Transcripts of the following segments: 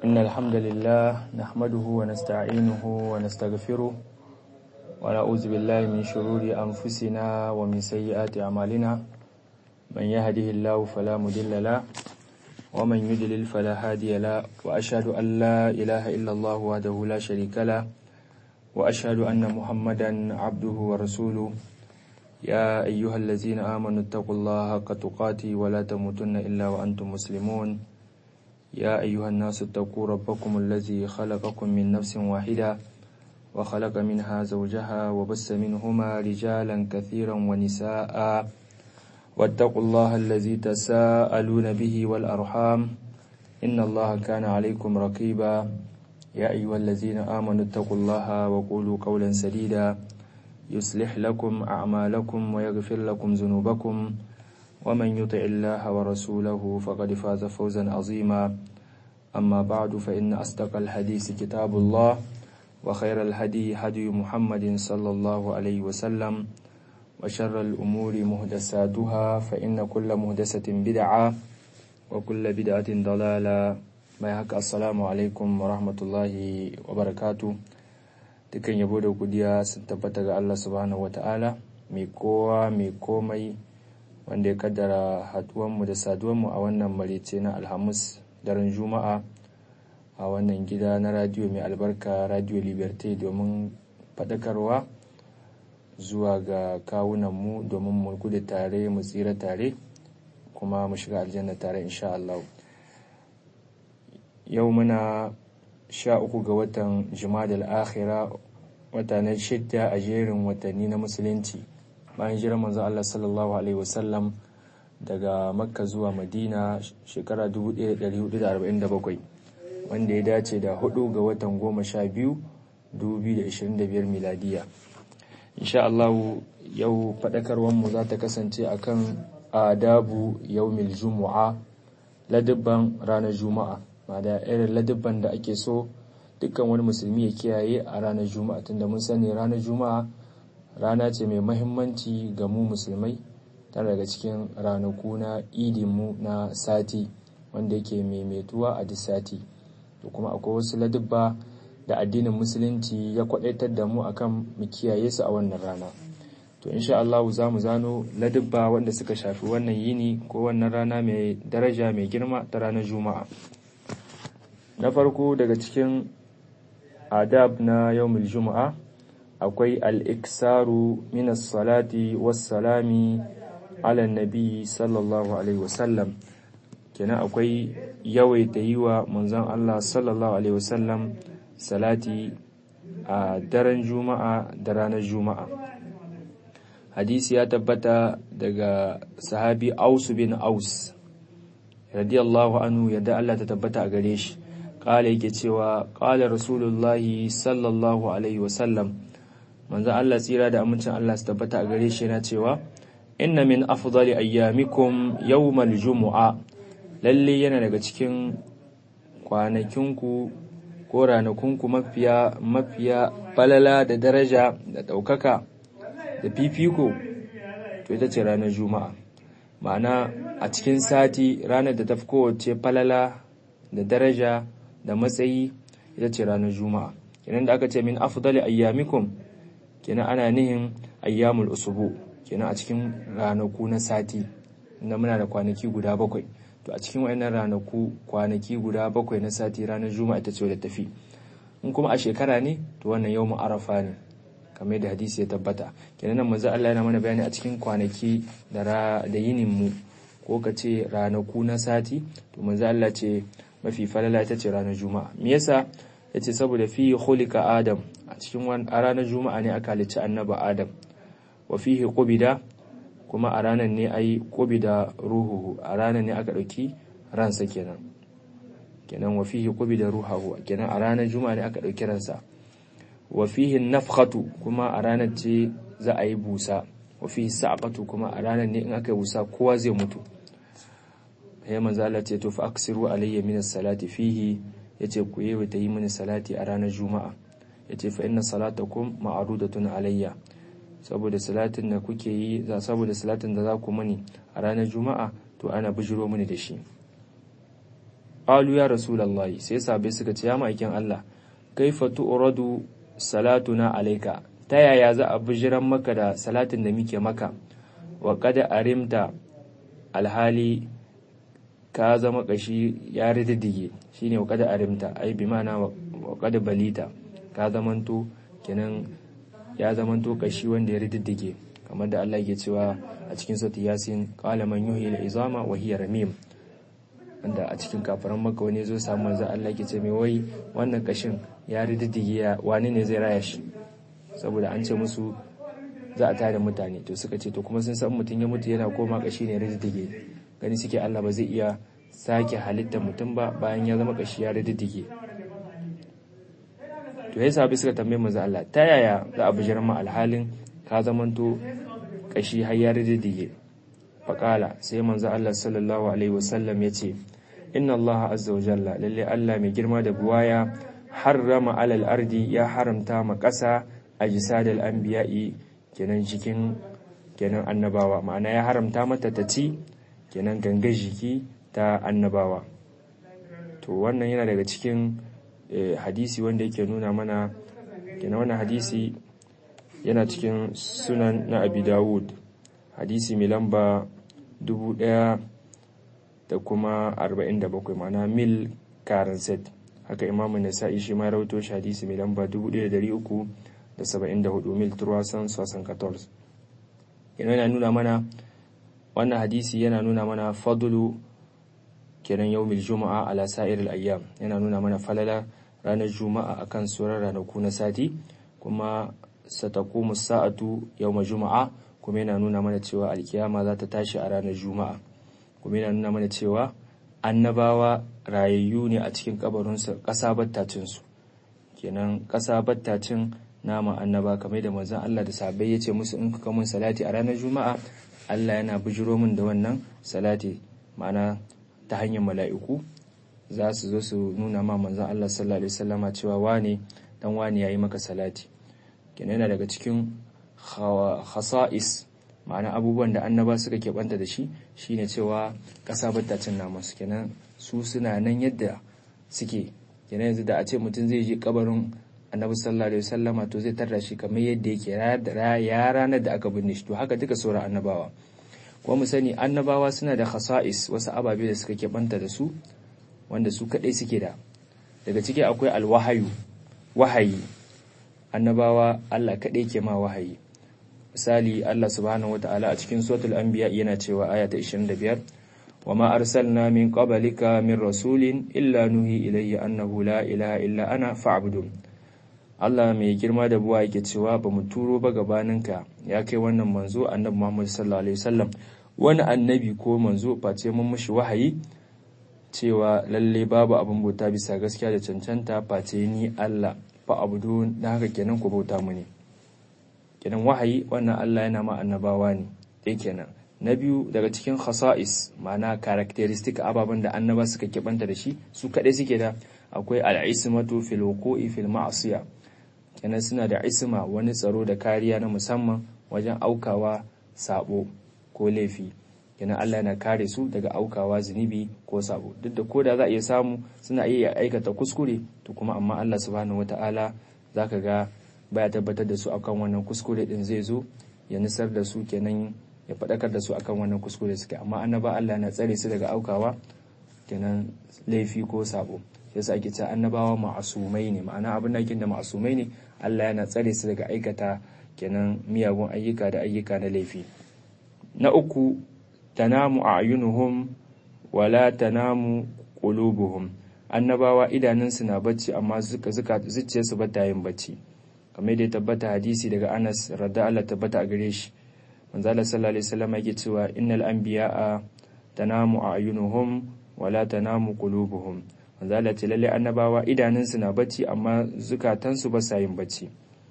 إن الحمد لله نحمده ونستعينه ونستغفره ونعوذ بالله من شرور أنفسنا ومن سيئات أعمالنا من يهده الله فلا مضل له ومن يضلل فلا هادي له وأشهد أن لا إله إلا الله وحده لا شريك له وأشهد أن محمدا عبده ورسوله يا أيها الذين آمنوا اتقوا الله حق تقاته ولا تموتن إلا وأنتم مسلمون يا أيها الناس اتقوا ربكم الذي خلقكم من نفس واحدة وخلق منها زوجها وبس منهما رجالا كثيرا ونساء واتقوا الله الذي تساءلون به والأرحام إن الله كان عليكم رقيبا يا أيها الذين آمنوا اتقوا الله وقولوا قولا سديدا يصلح لكم أعمالكم ويغفر لكم ذنوبكم ومن يطع الله ورسوله فقد فاز فوزا عظيما أما بعد فإن أصدق الحديث كتاب الله وخير الهدي هدي محمد صلى الله عليه وسلم وشر الأمور مهدساتها فإن كل مهدسة بدعة وكل بدعة ضلالة ما يحق السلام عليكم ورحمة الله وبركاته dukan yabo da godiya sun tabbata ga Allah subhanahu wata'ala mai kowa mai komai wanda ya kaddara haduwanmu da saduwanmu a wannan marice na alhamis daren juma'a a wannan gida na radio mai albarka radio liberté domin faɗakarwa zuwa ga kawunanmu domin mu gudu tare mu tsira tare kuma mu shiga aljanna tare insha Allah yau muna sha uku ga watan jimadal akhira wata na shidda a jerin watanni na musulunci bayan jiran manzo Allah sallallahu alaihi wasallam daga makka zuwa madina shekara 1447 wanda ya dace da hudu ga watan goma sha biyu 2025 miladiya insha Allah yau faɗakarwarmu za ta kasance akan adabu yaumil jumu'a ladabban ranar juma'a ma da irin ladabban da ake so dukkan wani musulmi ya kiyaye a ranar juma'a tunda mun sani ranar juma'a rana ce mai mahimmanci ga mu musulmai tana daga cikin ranaku na idinmu na sati wanda yake maimaituwa a duk sati da kuma akwai wasu ladabba da addinin musulunci ya kwadaitar da mu akan mu kiyaye su a wannan rana to insha Allah za mu zano ladabba wanda suka shafi wannan yini ko wannan rana mai daraja mai girma ta ranar juma'a na farko daga cikin adab na yawmul juma'a akwai al-iksaru minas salati was-salami ala nabi sallallahu alaihi wasallam kenan akwai yawaita yi wa manzon Allah sallallahu alaihi wasallam salati a daren juma'a da ranar juma'a hadisi ya tabbata daga sahabi aus bin aus radiyallahu anhu yadda Allah ta tabbata a gare shi kala yake cewa kala rasulullahi sallallahu alaihi wasallam manzon Allah tsira da amincin Allah su tabbata a gare shi yana cewa inna min afdali ayyamikum yawmal jumu'a lalle yana daga cikin kwanakinku ko ranakunku mafiya mafiya falala da daraja da ɗaukaka da fifiko to ita ce ranar juma'a ma'ana a cikin sati ranar da ta fi kowace falala da daraja da matsayi ita ce ranar juma'a kenan da aka ce min afdali ayyamikum kenan ana nihin ayyamul usubu kenan a cikin ranaku na sati inda muna da kwanaki guda bakwai to a cikin wayannan ranaku kwanaki guda bakwai na sati ranar juma'a ita ce wadda tafi in kuma a shekara ne to wannan yawmu arafa ne kamar yadda hadisi ya tabbata kenan nan manzo Allah yana mana bayani a cikin kwanaki da da yinin mu ko ka ce ranaku na sati to manzo Allah ce mafi falala ita ce ranar juma'a me yasa yace saboda fi khuliqa adam a cikin a ranar juma'a ne aka halicci annaba adam wa fihi qubida kuma a ranar ne ai qubida ruhuhu a ranar ne aka dauki ransa kenan kenan wa fihi qubida ruhuhu kenan a ranar juma'a ne aka dauki ransa wa fihi nafkhatu kuma a ranar ce za a yi busa wa fihi sa'qatu kuma a ranar ne in aka yi busa kowa zai mutu ya manzo Allah ce to fa aksiru alayya min salati fihi yace ku yi ta yi mini salati a ranar juma'a yace fa inna salatakum ma'rudatun alayya saboda salatin da kuke yi za saboda salatin da za ku mani a ranar juma'a to ana bijiro mini da shi qalu ya rasulullahi sai sahabbai suka ce ya ma'aikin Allah kaifa tu'radu salatuna alayka ta yaya za a bijiran maka da salatin da muke maka wa kada arimta alhali ka zama kashi ya riddige shine wa kada arimta ai bi ma'ana wa kada balita ka zamanto kenan ya zamanto kashi wanda ya riddige kamar da Allah ke cewa a cikin sauti yasin qala man yuhyi al-izama wa hiya ramim wanda a cikin kafaran maka wani zo samu manzo Allah ke ce mai wai wannan kashin ya riddige ya wani ne zai raya shi saboda an ce musu za a tada mutane to suka ce to kuma sun san mutum ya mutu yana koma kashi ne riddige gani suke Allah ba zai iya sake halitta mutum ba bayan ya zama kashi ya riddige to ya sabi suka tambaye manzo Allah ta yaya za a bijirar ma alhalin ka zamanto kashi har ya riddige faqala sai manzo Allah sallallahu alaihi wasallam ya ce inna Allah azza wa jalla lalle Allah mai girma da buwaya harrama alal ardi ya haramta ma ƙasa ajsadal anbiya'i kenan cikin kenan annabawa ma'ana ya haramta mata ta ci kenan ganga jiki ta annabawa to wannan yana daga cikin hadisi wanda yake nuna mana kenan wannan hadisi yana cikin sunan na abi dawud hadisi mai lamba dubu ɗaya da kuma arba'in da bakwai ma'ana mil karanset haka imamu nasa'i shi ma rauto shi hadisi mai lamba dubu ɗaya da dari uku da saba'in da hudu mil turwasan sosan 14 yana nuna mana wannan hadisi yana nuna mana fadulu kenan yau mil juma'a ala sa'iril ayyam yana nuna mana falala ranar juma'a akan sauran ranaku na sati kuma satakumu sa'atu yau juma'a kuma yana nuna mana cewa alkiyama za ta tashi a ranar juma'a kuma yana nuna mana cewa annabawa rayayyu ne a cikin kabarinsu ƙasa battacinsu kenan ƙasa battacin nama annaba kamar da manzon Allah da sahabbai ya ce musu in kuka mun salati a ranar juma'a Allah yana bijiro min da wannan salati ma'ana ta hanyar mala'iku za su zo su nuna ma manzon Allah sallallahu alaihi wasallama cewa wane dan wane yayi maka salati kenan yana daga cikin khasa'is ma'ana abubuwan da annaba suka keɓanta da shi shine cewa ƙasa bata cin naman su kenan su suna nan yadda suke kenan yanzu da a ce mutum zai je kabarin annabi sallallahu alaihi wasallama to zai tarda shi kamar yadda yake ya ranar da aka binne shi to haka duka sauran annabawa kuma mu sani annabawa suna da khasa'is wasu ababe da suka keɓanta da su wanda su kaɗai suke da daga ciki akwai alwahayu wahayi annabawa Allah kaɗai ke ma wahayi misali Allah subhanahu wataala a cikin suratul anbiya yana cewa aya ta 25 وما أرسلنا من قبلك من رسول إلا نهي إليه أنه لا إله إلا أنا فاعبدون Allah mai girma da buwa yake cewa ba mu turo ba gabaninka ya kai wannan manzo annabi Muhammad sallallahu alaihi wasallam wani annabi ko manzo face mun mushi wahayi cewa lalle babu abin bauta bisa gaskiya da cancanta face ni Allah fa abudu da haka kenan ku bauta mu ne kenan wahayi wannan Allah yana ma annabawa ne dai kenan na biyu daga cikin khasa'is ma'ana characteristic ababen da annaba suka kibanta da shi su kaɗai suke da akwai al'ismatu fil wuqu'i fil ma'siya kenan suna da isma wani tsaro da kariya na musamman wajen aukawa sabo ko laifi kenan Allah yana kare su daga aukawa zunubi ko sabo duk da koda za a iya samu suna iya aikata kuskure to kuma amma Allah subhanahu wata'ala zaka ga baya tabbatar da su akan wannan kuskure din zai zo ya nisar da su kenan ya faɗakar da su akan wannan kuskure suke amma annaba Allah na tsare su daga aukawa kenan laifi ko sabo yasa ake cewa annabawa ma'asumai ne ma'ana abin da da ma'asumai ne Allah yana tsare su daga aikata kenan miyagun ayyuka da ayyuka na laifi na uku tanamu a'yunuhum wala tanamu qulubuhum annabawa idanunsu na bacci amma zuka zuka zuciyarsu ba ta yin bacci kamar da ya tabbata hadisi daga Anas radda Allah tabbata a gare shi manzo Allah sallallahu alaihi wasallam yake cewa innal anbiya'a tanamu a'yunuhum wala tanamu qulubuhum manzo Allah ce lalle annabawa idanunsu na bacci amma zukatansu ba sa yin bacci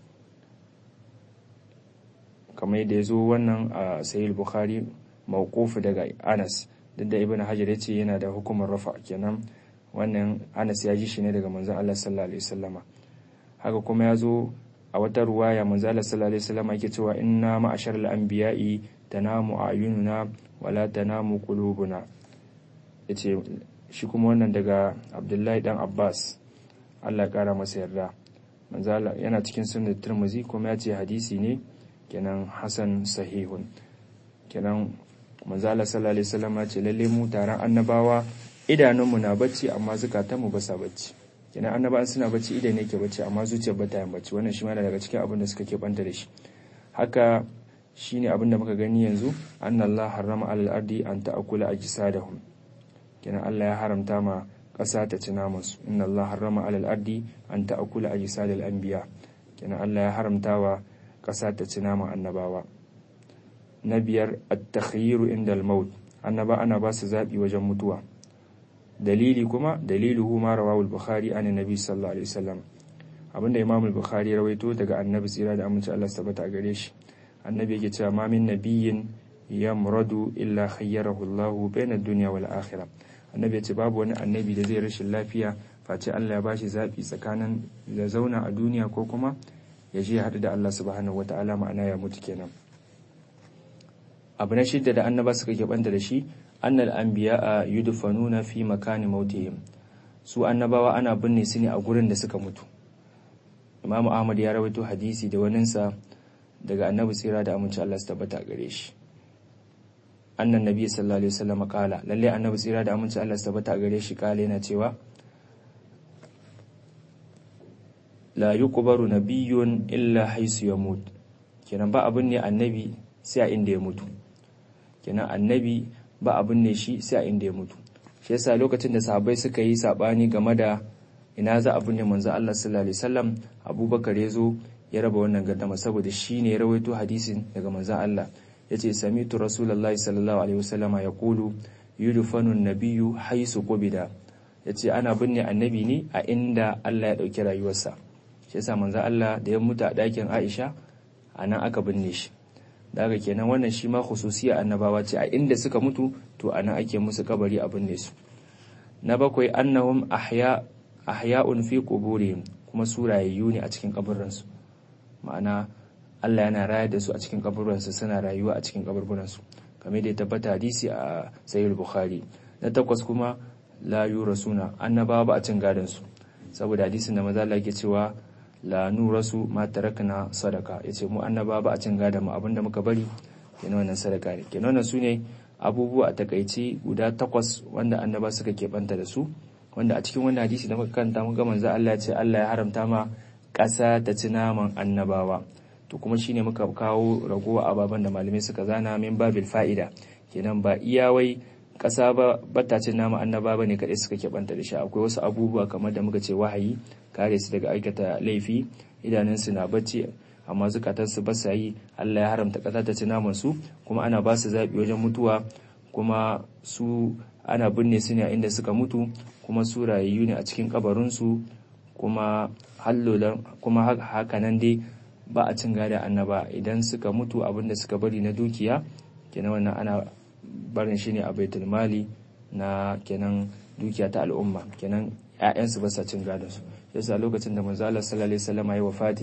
kamar yadda ya zo wannan a sahih bukhari mawquf daga Anas duk da ibnu hajar yace yana da hukumar rafa kenan wannan Anas ya ji shi ne daga manzon Allah sallallahu alaihi wasallama haka kuma ya zo a wata ruwaya manzo Allah sallallahu alaihi wasallama yake cewa inna ma'ashar al-anbiya'i tanamu a'yununa wala tanamu qulubuna yace shi kuma wannan daga abdullahi dan abbas allah ya kara masa yarda manzala yana cikin sunan turmuzi kuma ya ce hadisi ne kenan hasan sahihun kenan manzala sallallahu alaihi wasallam ya ce lalle mu taron annabawa idanunmu na bacci amma zukatanmu ba sa bacci kenan annabawan suna bacci idan ne ke bacci amma zuciyar ba ta yin bacci wannan shi ma daga cikin abin da suka ke banta da shi haka shine abin da muka gani yanzu annallahu harrama alal ardi an ta'kula ajsadahum kenan Allah ya haramta ma ƙasa ta ci namansu inna Allah harrama alal ardi an ta'kula ajsadal anbiya kenan Allah ya haramta wa ƙasa ta ci naman annabawa na biyar at-takhyiru inda al-maut annaba ana ba su zabi wajen mutuwa dalili kuma daliluhu ma rawahu al-bukhari an nabi sallallahu alaihi wasallam abinda imam al-bukhari rawaito daga annabi tsira da amince Allah tabbata gare shi annabi yake cewa ma min nabiyyin yamradu illa khayyarahu Allah bayna ad-dunya wal akhirah annabi ya ce babu wani annabi da zai rashin lafiya face Allah ya bashi zabi tsakanin da zauna a duniya ko kuma ya je haɗu da Allah subhanahu wata'ala ma'ana ya mutu kenan abu na shidda da annaba suka keɓanta da shi annal anbiya yudfanuna fi makani mautihim su annabawa ana binne su ne a gurin da suka mutu Imam Ahmad ya rawaito hadisi da waninsa daga annabi tsira da aminci Allah su tabbata gare shi annan nabi sallallahu alaihi wasallam kala lalle annabi tsira da aminci Allah su tabbata gare shi kala yana cewa la yuqbaru nabiyyun illa haisu yamut kenan ba abin ne annabi sai a inda ya mutu kenan annabi ba abin ne shi sai a inda ya mutu shi yasa lokacin da sahabbai suka yi sabani game da ina za a binne manzo Allah sallallahu alaihi wasallam Abubakar ya zo ya raba wannan gardama saboda shi ne ya rawaito hadisin daga manzo Allah yace samitu rasulullahi sallallahu alaihi wasallama yaqulu yudfanu an-nabiyyu haisu qubida yace ana binne annabi ne a inda Allah ya dauki rayuwarsa shi yasa manzo Allah da ya mutu a ɗakin Aisha anan aka binne shi daga kenan wannan shi ma khususiya annabawa ce a inda suka mutu to anan ake musu kabari a binne su na bakwai annahum ahya ahya'un fi quburihim kuma su rayayyu ne a cikin kaburransu ma'ana Allah yana rayar da su a cikin kaburransu suna rayuwa a cikin kaburburansu kamar da ya tabbata hadisi a sahih bukhari na takwas kuma la yurasuna annabawa ba a cin gadon su saboda hadisin da maza Allah yake cewa la nurasu ma tarakna sadaka yace mu annaba ba a cin gada mu abinda muka bari kenan wannan sadaka ne kenan wannan sune abubuwa a takaice guda takwas wanda annaba suka keɓanta da su wanda a cikin wannan hadisi da muka kanta muka manzo Allah ya ce Allah ya haramta ma ƙasa ta ci naman annabawa to kuma shine muka kawo ragowa ababen da malamai suka zana min babil fa'ida kenan ba iyawai ƙasa ba bata cin naman annaba bane kadai suka keɓanta da shi akwai wasu abubuwa kamar da muka ce wahayi kare su daga aikata laifi idanunsu na bacci amma zukatansu ba sa yi Allah ya haramta ƙasa ta ci naman su kuma ana ba su zaɓi wajen mutuwa kuma su ana binne su ne a inda suka mutu kuma su rayayyu ne a cikin kabarinsu kuma hallolan kuma haka nan dai ba a cin gada annaba idan suka mutu abinda suka bari na dukiya kenan wannan ana barin shi ne a baitul mali na kenan dukiya ta al'umma kenan 'ya'yansu ba sa cin gadon su yasa lokacin da manzo Allah sallallahu alaihi wasallam ya wafati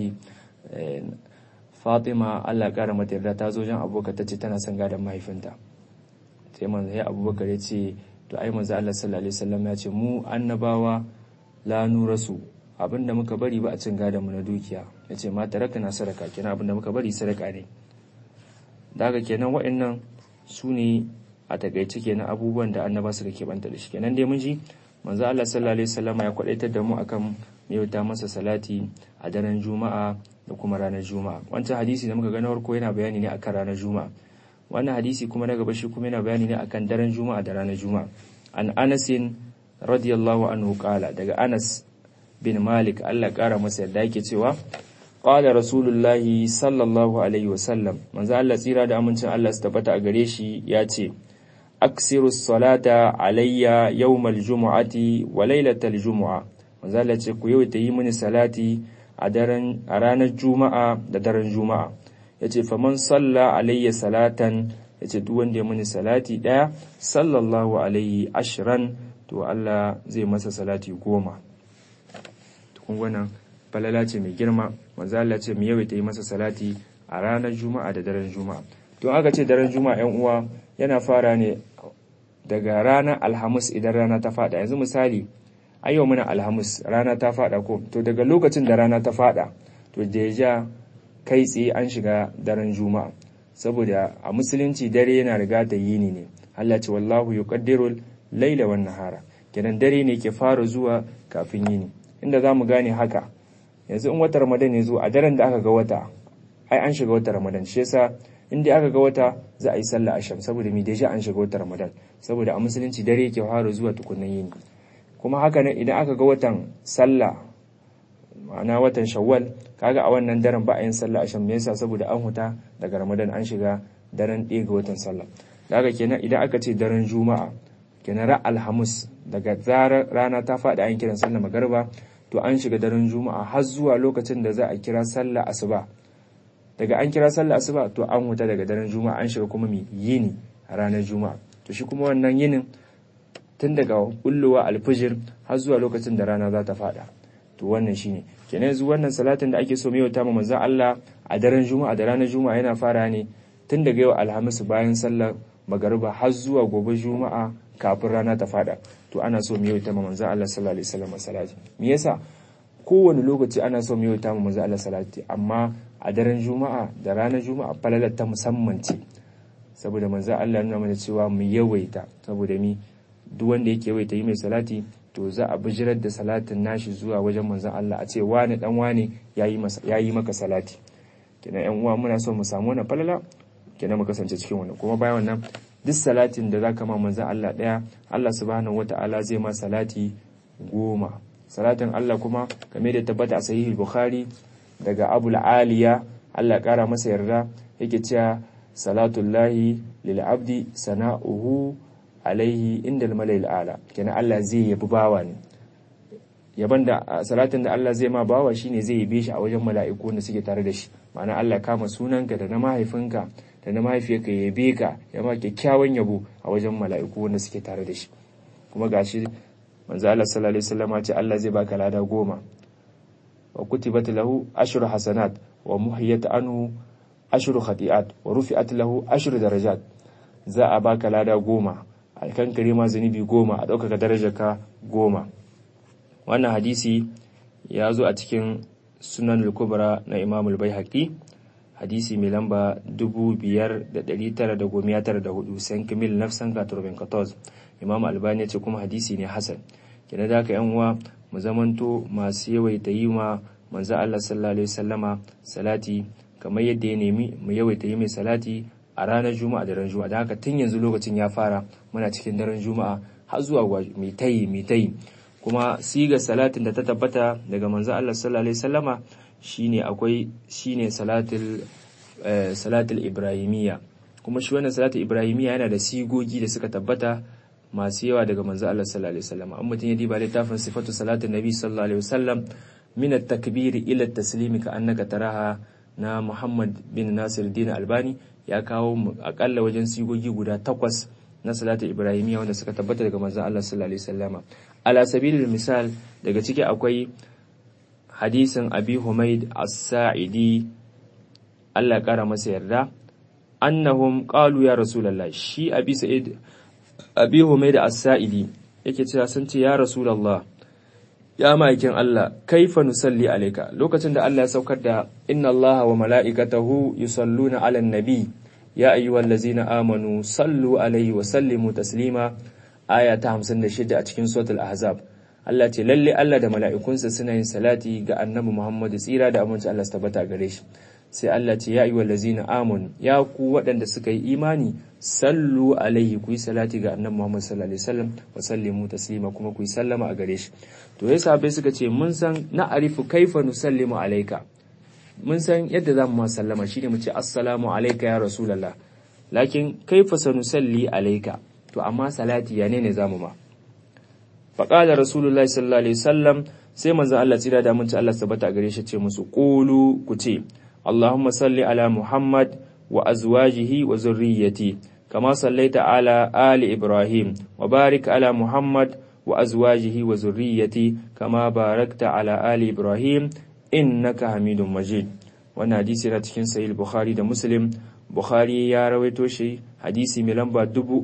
Fatima Allah kara mata yarda ta zo jan Abubakar ta ce tana son gadon mahaifinta sai manzo ya Abubakar ya ce to ai manzo Allah sallallahu alaihi wasallam ya ce mu annabawa la nurasu abinda muka bari ba a cin gadon mu na dukiya yace ma taraka na sadaka kenan abinda muka bari sadaka ne daga kenan wa'annan su ne a takaice kenan abubuwan da annaba suka keɓanta da shi kenan dai mun ji manzo Allah sallallahu alaihi wasallam ya kwadaitar da mu akan yauta masa salati a daren juma'a da kuma ranar juma'a wancan hadisi da muka ga na farko yana bayani ne akan ranar juma'a wannan hadisi kuma na gaba shi kuma yana bayani ne akan daren juma'a da ranar juma'a an Anas radiyallahu anhu qala daga Anas bin Malik Allah kara masa yadda yake cewa qala rasulullahi sallallahu alaihi wasallam manzo Allah tsira da amincin Allah su tabbata a gare shi ya ce aksiru salata alayya yawmal jumu'ati wa lailatal jumu'a manzo Allah ce ku yawaita yi mini salati a daren a ranar juma'a da daren juma'a yace faman salla alayya salatan yace duk wanda ya mini salati daya sallallahu alaihi ashran to Allah zai masa salati goma to kun wannan falala ce mai girma manzo Allah ce mu yawaita yi masa salati a ranar juma'a da daren juma'a to aka ce daren juma'a yan uwa yana fara ne daga ranar alhamis idan rana ta fada yanzu misali a yau muna alhamis rana ta fada ko to daga lokacin da rana ta fada to deja kai tsaye an shiga daren juma'a saboda a musulunci dare yana riga da yini ne Allah ce wallahu yuqaddirul laila wan nahara kenan dare ne ke fara zuwa kafin yini inda zamu gane haka yanzu in wata ramadan ya zo a daren da aka ga wata ai an shiga wata ramadan shi yasa in dai aka ga wata za a yi sallah asham saboda mi deja an shiga wata ramadan saboda a musulunci dare yake fara zuwa tukunnan yini kuma haka nan idan aka ga watan sallah ma'ana watan shawwal kaga a wannan daren ba a yin sallah asham me yasa saboda an huta daga ramadan an shiga daren ɗaya ga watan sallah daga kenan idan aka ce daren juma'a kenan ra alhamis daga zarar rana ta faɗi an kiran sallah magarba to an shiga daren juma'a har zuwa lokacin da za a kira sallah asuba daga an kira sallah asuba to an huta daga daren juma'a an shiga kuma mi yini a ranar juma'a to shi kuma wannan yinin tun daga bullowa alfijir har zuwa lokacin da rana za ta fada to wannan shine kenan yanzu wannan salatin da ake so mai yauta ma manzon Allah a daren juma'a da ranar juma'a yana fara ne tun daga yau alhamis bayan sallar magariba har zuwa gobe juma'a kafin rana ta fada to ana so mai yauta ma manzon Allah sallallahu alaihi wasallam salati me yasa kowane lokaci ana so mai yauta ma manzon Allah salati amma a daren juma'a da ranar juma'a falalar ta musamman ce saboda manzon Allah nuna mana cewa mu yawaita saboda mi duk wanda yake yawaita yi mai salati to za a bijirar da salatin nashi zuwa wajen manzon Allah a ce wani dan wani yayi masa yayi maka salati kenan yan uwa muna so mu samu wannan falala kenan mu kasance cikin wannan kuma bayan wannan duk salatin da zaka ma manzon Allah daya Allah subhanahu wataala zai ma salati goma salatin Allah kuma game da tabbata a sahih bukhari daga abul aliya Allah kara masa yarda yake cewa salatullahi lil abdi sana'uhu alaihi inda malayil ala kenan Allah zai yabi bawa ne yaban da salatin da Allah zai ma bawa shine zai yabe shi a wajen mala'iku wanda suke tare da shi ma'ana Allah kama sunanka da na mahaifinka da na mahaifiyarka ya yabe ka ya ma kyakkyawan yabo a wajen mala'iku wanda suke tare da shi kuma gashi manzo Allah sallallahu alaihi wasallam ce Allah zai baka lada goma wa kutibat lahu ashru hasanat wa muhiyat anhu ashru khati'at wa rufi'at lahu ashru darajat za a baka lada goma a kankare ma zunubi goma a ɗaukaka darajar ka goma wannan hadisi ya zo a cikin sunan al-kubra na imam al-baihaqi hadisi mai lamba 5994 san kamil nafsan ka turbin 14 imam albani ya ce kuma hadisi ne hasan kina da ka yan uwa mu zamanto masu yawaita yi ma manzo Allah sallallahu alaihi wasallama salati kamar yadda ya nemi mu yawaita yi mai salati a ranar juma'a da ran juma'a da haka tun yanzu lokacin ya fara muna cikin daren juma'a har zuwa mai tayi mai tayi kuma siga salatin da ta tabbata daga manzo Allah sallallahu alaihi wasallama shine akwai shine salatul salatul ibrahimiyya kuma shi wannan salatul ibrahimiyya yana da sigogi da suka tabbata masu yawa daga manzo Allah sallallahu alaihi wasallama an mutum ya diba littafin sifatu salatin nabi sallallahu alaihi wasallam min at-takbir ila at-taslim ka annaka taraha na Muhammad bin Nasir Din Albani ya kawo akalla wajen sigogi guda takwas na salatu ibrahimiyya wanda suka tabbata daga manzon Allah sallallahu alaihi wasallama ala sabilil misal daga ciki akwai hadisin Abi Humaid As-Sa'idi Allah kara masa yarda annahum qalu ya rasulullah shi Abi Sa'id Abi Humaid As-Sa'idi yake cewa sun ce ya rasulullah ya ma'aikin Allah kaifa nusalli alayka lokacin da Allah ya saukar da inna Allah wa mala'ikatahu yusalluna 'alan nabi ya ayyuhallazina amanu sallu alaihi wa sallimu taslima aya ta 56 a cikin suratul ahzab Allah ce lalle Allah da mala'ikunsa suna yin salati ga annabi Muhammad tsira da aminci Allah su tabbata gare shi sai Allah ce ya ayyuhallazina amanu ya ku waɗanda suka yi imani sallu alaihi ku yi salati ga annabi Muhammad sallallahu alaihi wasallam wa sallimu taslima kuma ku yi sallama a gare shi to ya sahabbai suka ce mun san na arifu kaifa nusallimu alaika mun san yadda zamu ma sallama shine mu ce assalamu alayka ya rasulullah lakin kaifa sanusalli alayka to amma salati ya ne ne zamu ma faqala rasulullahi sallallahu alaihi wasallam sai manzon Allah tsira da mun ci Allah sabata gare shi ce musu qulu ku ce allahumma salli ala muhammad wa azwajihi wa zurriyyati kama sallaita ala ali ibrahim wa barik ala muhammad wa azwajihi wa zurriyyati kama barakta ala ali ibrahim innaka hamidun majid wannan hadisi yana cikin sahih bukhari da muslim bukhari ya rawaito shi hadisi mai lamba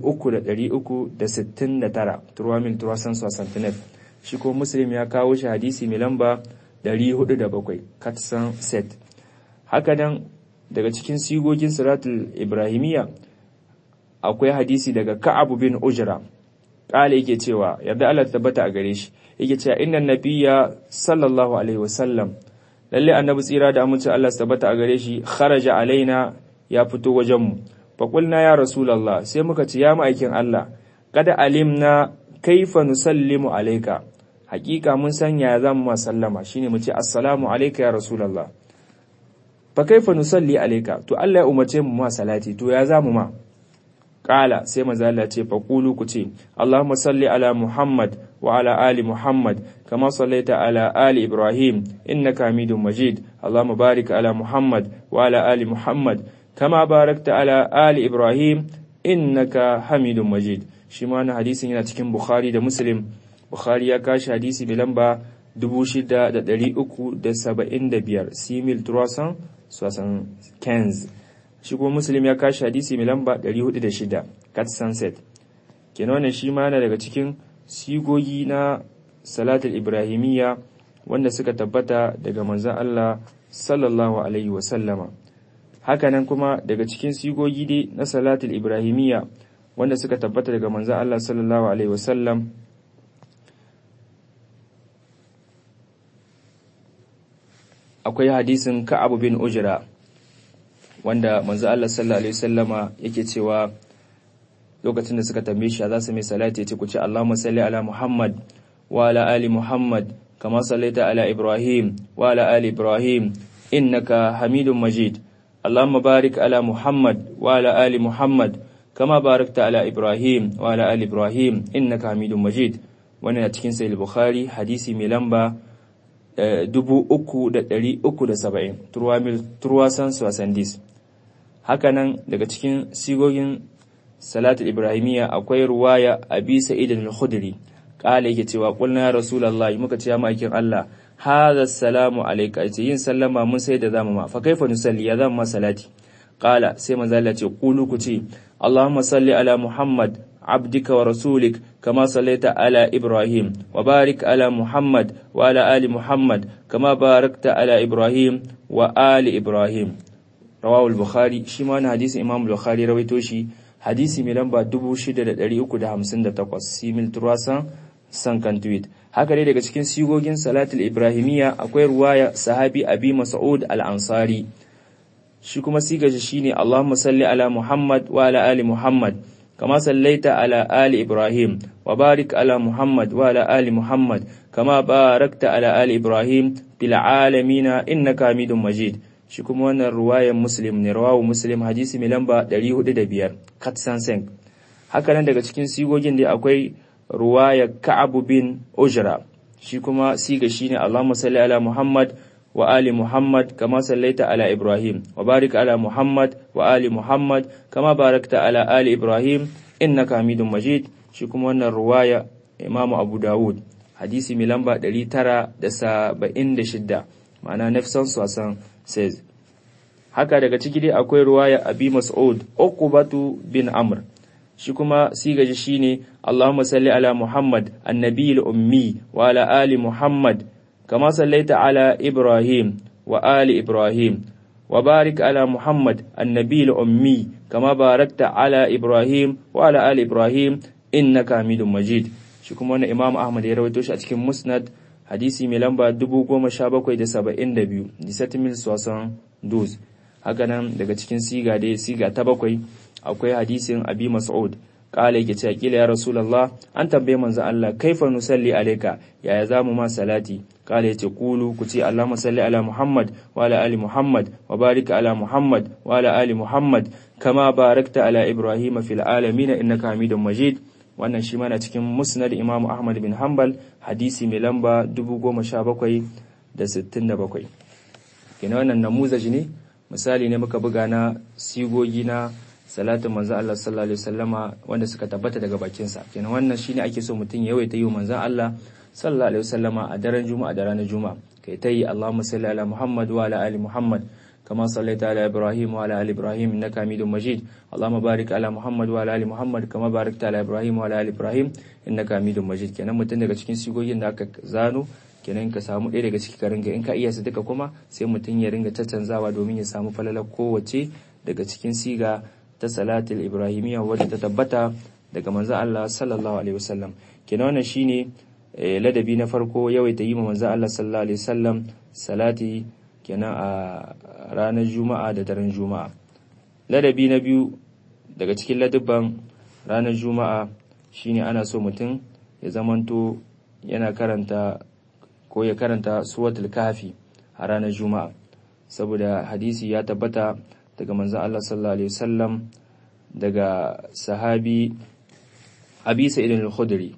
3369 turwamin turasan sosantinef shi ko muslim ya kawo shi hadisi mai lamba 407 katsan set haka nan daga cikin sigogin siratul ibrahimiyya akwai hadisi daga ka'abu bin ujra kala yake cewa yadda Allah tabbata a gare shi yake cewa innan nabiyya sallallahu alaihi wasallam lalle annabi tsira da amince Allah tabbata a gare shi kharaja alaina ya fito wajen mu fa qulna ya rasulullah sai muka ce ya ma'aikin Allah kada alimna kaifa nusallimu alayka hakika mun san ya zamu ma sallama shine mu ce assalamu alayka ya rasulullah fa kaifa nusalli alayka to Allah ya umarce mu ma salati to ya zamu ma Ƙala sai maza Allah ce faƙulu ku ce, Allahumma salli ala Muhammad wa ala ali Muhammad, kama sallaita ala ali Ibrahim, innaka hamidun majid, Allahumma barik ala Muhammad wa ala ali Muhammad, kama barakta ala ali Ibrahim, innaka hamidun majid. Shi ma na hadisin yana cikin Bukhari da Muslim, Bukhari ya kashi hadisi mai lamba 6,375, simil turasan, sosan kenz. shi kuma muslim ya kashi hadisi mai lamba 406 cat sunset kenan wannan shi ma daga cikin sigogi na salatul ibrahimiyya wanda suka tabbata daga manzon Allah sallallahu alaihi wa sallama hakanan kuma daga cikin sigogi dai na salatul ibrahimiyya wanda suka tabbata daga manzon Allah sallallahu alaihi wa sallam akwai hadisin Ka'ab bin Ujra wanda manzo Allah sallallahu alaihi wasallama yake cewa lokacin da suka tambaye shi za su mai salati ya ce ku ce Allahumma salli ala Muhammad wa ala ali Muhammad kama sallaita ala Ibrahim wa ala ali Ibrahim innaka Hamidum Majid Allahumma barik ala Muhammad wa ala ali Muhammad kama barakta ala Ibrahim wa ala ali Ibrahim innaka Hamidum Majid wannan a cikin sahih Bukhari hadisi mai lamba 3,370 turwasan swasandis hakanan daga cikin sigogin salatul ibrahimiyya akwai ruwaya abi sa'id al-khudri kala yake cewa qulna ya rasulullahi muka ce ya ma'aikin Allah hadha salamu alayka ce yin sallama mun sai da zamu ma fa kaifa nusalli ya zamu ma salati kala sai manzo Allah ce qulu ku ce Allahumma salli ala Muhammad عبدك ورسولك كما صليت على إبراهيم وبارك على محمد وعلى آل محمد كما باركت على إبراهيم وآل إبراهيم رواه البخاري شمان حديث إمام البخاري رويتوشي حديث ملنبا دبو شدة دري أكو ده همسن ده تقوس سيميل ترواسا sankan tweet haka dai daga cikin sigogin salatul ibrahimiyya akwai ruwaya sahabi abi mas'ud al-ansari shi kuma siga shi shine Allahumma salli ala Muhammad wa ala ali Muhammad كما صليت على آل إبراهيم وبارك على محمد وعلى آل محمد كما باركت على آل إبراهيم في العالمين إنك حميد مجيد shi kuma wannan ruwayan muslim ne rawawu muslim hadisi mai lamba 405 katsan sen haka nan daga cikin sigogin da akwai ruwaya ka'abu bin ujra shi kuma siga shine Allahumma salli ala Muhammad wa ali Muhammad kama sallaita ala Ibrahim wa barik ala Muhammad wa ali Muhammad kama barakta ala ali Ibrahim innaka Hamidum Majid shi kuma wannan ruwaya Imam Abu Dawud hadisi mai lamba 976 ma'ana nafsan sasan says haka daga ciki dai akwai ruwaya Abi Mas'ud Uqbatu bin Amr shi kuma sigaji shine Allahumma salli ala Muhammad annabiyil ummi wa ala ali Muhammad كما صليت على إبراهيم وآل إبراهيم وبارك على محمد النبي الأمي كما باركت على إبراهيم وعلى آل إبراهيم إنك حميد مجيد شكرا وانا إمام أحمد يرويتوش أتكي مسند حديثي ملنبا دبو قوم شابكو إذا سبا إندبيو دي ستميل سواسان دوز hakanan daga cikin siga dai siga ta bakwai akwai hadisin abi mas'ud kala yake cewa kila ya rasulullah an tambaye manzo Allah kaifa nusalli alayka yaya zamu ma salati kala yace kulu ku ce Allahumma salli ala Muhammad wa ala ali Muhammad wa barik ala Muhammad wa ala ali Muhammad kama barakta ala Ibrahim fil alamin innaka Hamidum Majid wannan shi mana cikin musnad Imam Ahmad bin Hanbal hadisi mai lamba 10767 kenan wannan namuzaji ne misali ne muka buga na sigogi na salatin manzan Allah sallallahu alaihi wasallama wanda suka tabbata daga bakinsa kenan wannan shine ake so mutum ya yawaita yi manzan Allah sallallahu alaihi wasallama a daren juma'a da ranar juma'a kai ta yi Allahumma salli ala Muhammad wa ala ali Muhammad كما صليت على إبراهيم وعلى آل إبراهيم إنك حميد مجيد اللهم بارك على محمد وعلى آل محمد كما باركت على إبراهيم وعلى آل إبراهيم إنك حميد مجيد kenan mutum daga cikin sigogin da aka zano kenan ka samu ɗaya daga ciki ka ringa in ka iya su duka kuma sai mutum ya ringa caccanzawa domin ya samu falalar kowace daga cikin siga ta salatul ibrahimiyya wadda ta tabbata daga manzo Allah sallallahu alaihi wasallam kenan wannan shine ladabi na farko yawaita yi ma manzo Allah sallallahu alaihi wasallam salati kenan a ranar juma'a da daren juma'a ladabi na biyu daga cikin ladabban ranar juma'a shine ana so mutum ya zamanto yana karanta ko ya karanta suratul kafi a ranar juma'a saboda hadisi ya tabbata daga manzon Allah sallallahu alaihi wasallam daga sahabi Abi Sa'id al-Khudri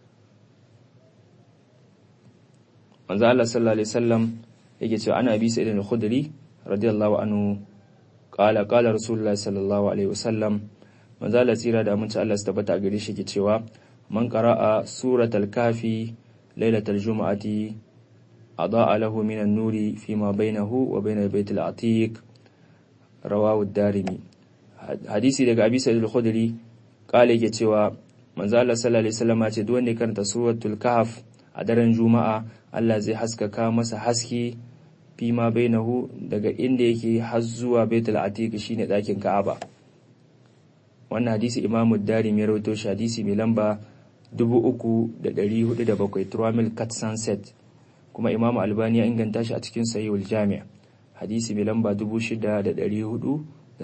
manzon Allah sallallahu alaihi wasallam yake cewa ana Abi Sa'id al-Khudri radiyallahu anhu qala qala Rasulullah sallallahu alaihi wasallam manzon Allah tsira da aminci Allah su tabbata a gare shi yake cewa man qara'a suratul kafi lailatul jumu'ati أضاء له من النور فيما بينه وبين البيت العتيق رواه الدارمي حديثي daga Abi Sa'id al-Khudri kale yake cewa manzo Allah sallallahu alaihi wasallam ce duk wanda ya karanta suratul kahf a daren juma'a Allah zai haskaka masa haske fima bainahu daga inda yake har zuwa baitul atiq shine dakin Ka'aba wannan hadisi Imam Darimi ya rawaito shi hadisi mai lamba 3407 Turamil Kat Sunset kuma Imam Albani ya inganta shi a cikin Sahihul Jami' hadisi mai lamba 6471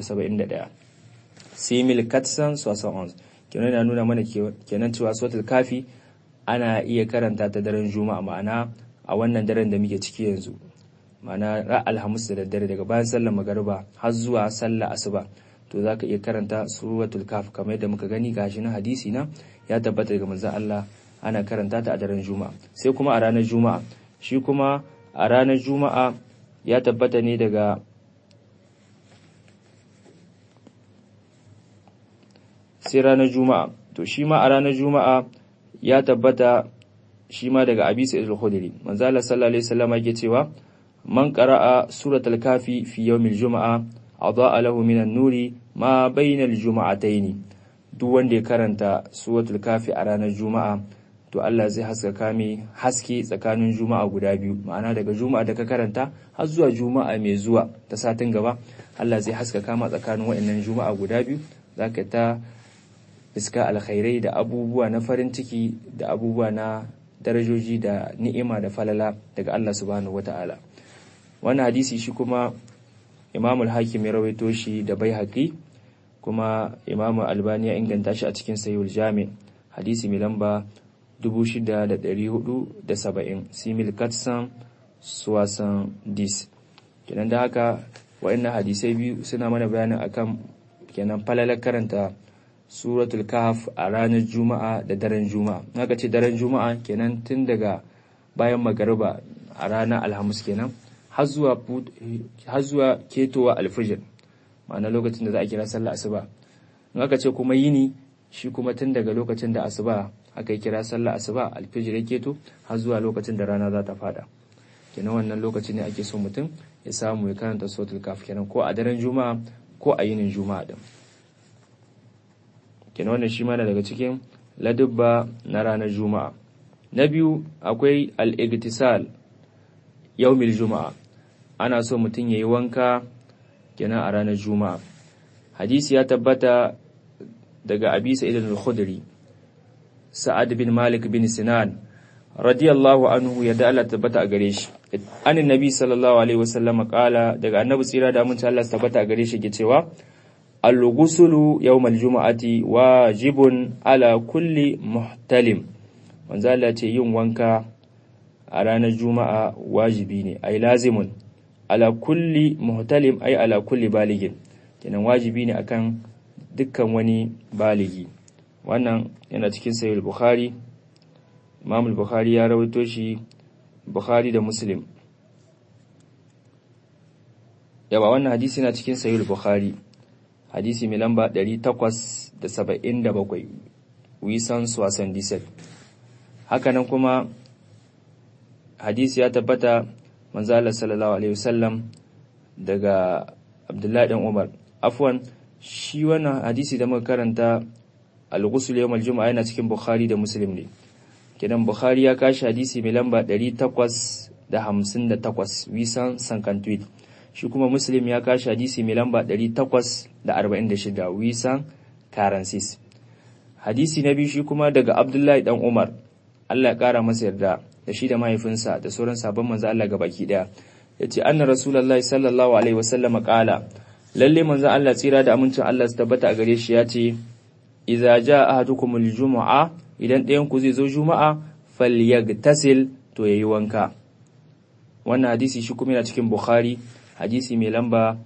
Simil Katsan Sosan kenan na nuna mana kenan cewa suratul kafi ana iya karanta ta daren juma'a ma'ana a wannan daren da muke ciki yanzu ma'ana ra alhamis da daddare daga bayan sallar magariba har zuwa sallar asuba to zaka iya karanta suratul kaf kamar yadda muka gani gashi na hadisi na ya tabbata daga manzon Allah ana karanta ta a daren juma'a sai kuma a ranar juma'a shi kuma a ranar juma'a ya tabbata ne daga sai ranar juma'a to shi ma a ranar juma'a ya tabbata shi ma daga abi sa'id al-khudri manzo Allah sallallahu alaihi wasallam yake cewa man qara'a suratul kafi fi yawmil juma'a adaa lahu minan nuri ma bainal juma'ataini duk wanda ya karanta suratul kafi a ranar juma'a to Allah zai haskaka mai haske tsakanin juma'a guda biyu ma'ana daga juma'a da ka karanta har zuwa juma'a mai zuwa ta satin gaba Allah zai haskaka ma tsakanin waɗannan juma'a guda biyu zaka ta iska alkhairai da abubuwa na farin ciki da abubuwa na darajoji da ni'ima da falala daga Allah subhanahu wata'ala wannan hadisi shi kuma Imam al-Hakim ya rawaito shi da Baihaqi kuma Imam Albani ya inganta shi a cikin Sahihul Jami hadisi mai lamba 6470 simil katsan suwasan dis kenan da haka wa'annan hadisai biyu suna mana bayanin akan kenan falalar karanta suratul kahf a ranar juma'a da daren juma'a haka ce daren juma'a kenan tun daga bayan magariba a ranar alhamis kenan har zuwa ketowa alfijir ma'ana lokacin da za a kira sallah asuba in aka ce kuma yini shi kuma tun daga lokacin da asuba aka yi kira sallah asuba alfijir ya keto har zuwa lokacin da rana za ta fada kenan wannan lokacin ne ake so mutum ya samu ya karanta suratul kahf kenan ko a daren juma'a ko a yinin juma'a din kenan wannan shi mana daga cikin ladubba na ranar juma'a na biyu akwai al-igtisal yaumil juma'a ana so mutum yayi wanka kenan a ranar juma'a hadisi ya tabbata daga abi sa'id al-khudri sa'ad bin malik bin sinan radiyallahu anhu yadda Allah tabbata a gare shi an annabi sallallahu alaihi wasallam kala daga annabi tsira da mun Allah tabbata a gare shi ke cewa al-ghuslu yawmal jumu'ati wajibun ala kulli muhtalim manzo Allah ce yin wanka a ranar juma'a wajibi ne ai lazimun ala kulli muhtalim ai ala kulli baligin kenan wajibi ne akan dukkan wani baligi wannan yana cikin sahih bukhari imam bukhari ya rawaito shi bukhari da muslim yawa wannan hadisi na cikin sahih bukhari hadisi mai lamba 877 wisan swasan disel hakanan kuma hadisi ya tabbata manzala sallallahu alaihi wasallam daga abdullahi dan umar afwan shi wannan hadisi da muka karanta al-ghusl yawm al-jum'a yana cikin bukhari da muslim ne kidan bukhari ya kashi hadisi mai lamba 858 wisan sankantwit shi kuma muslim ya kashi hadisi mai lamba 846 wisan karansis hadisi na biyu shi kuma daga abdullahi dan umar Allah ya kara masa yarda da shi da mahaifinsa da sauran sabon manzo Allah ga baki daya yace anna rasulullahi sallallahu alaihi wasallam qala lalle manzo Allah tsira da amincin Allah su tabbata a gare shi yace idza jaa ahadukumul jumu'a idan ɗayan ku zai zo juma'a falyagtasil to yayi wanka wannan hadisi shi kuma yana cikin bukhari hadisi mai lamba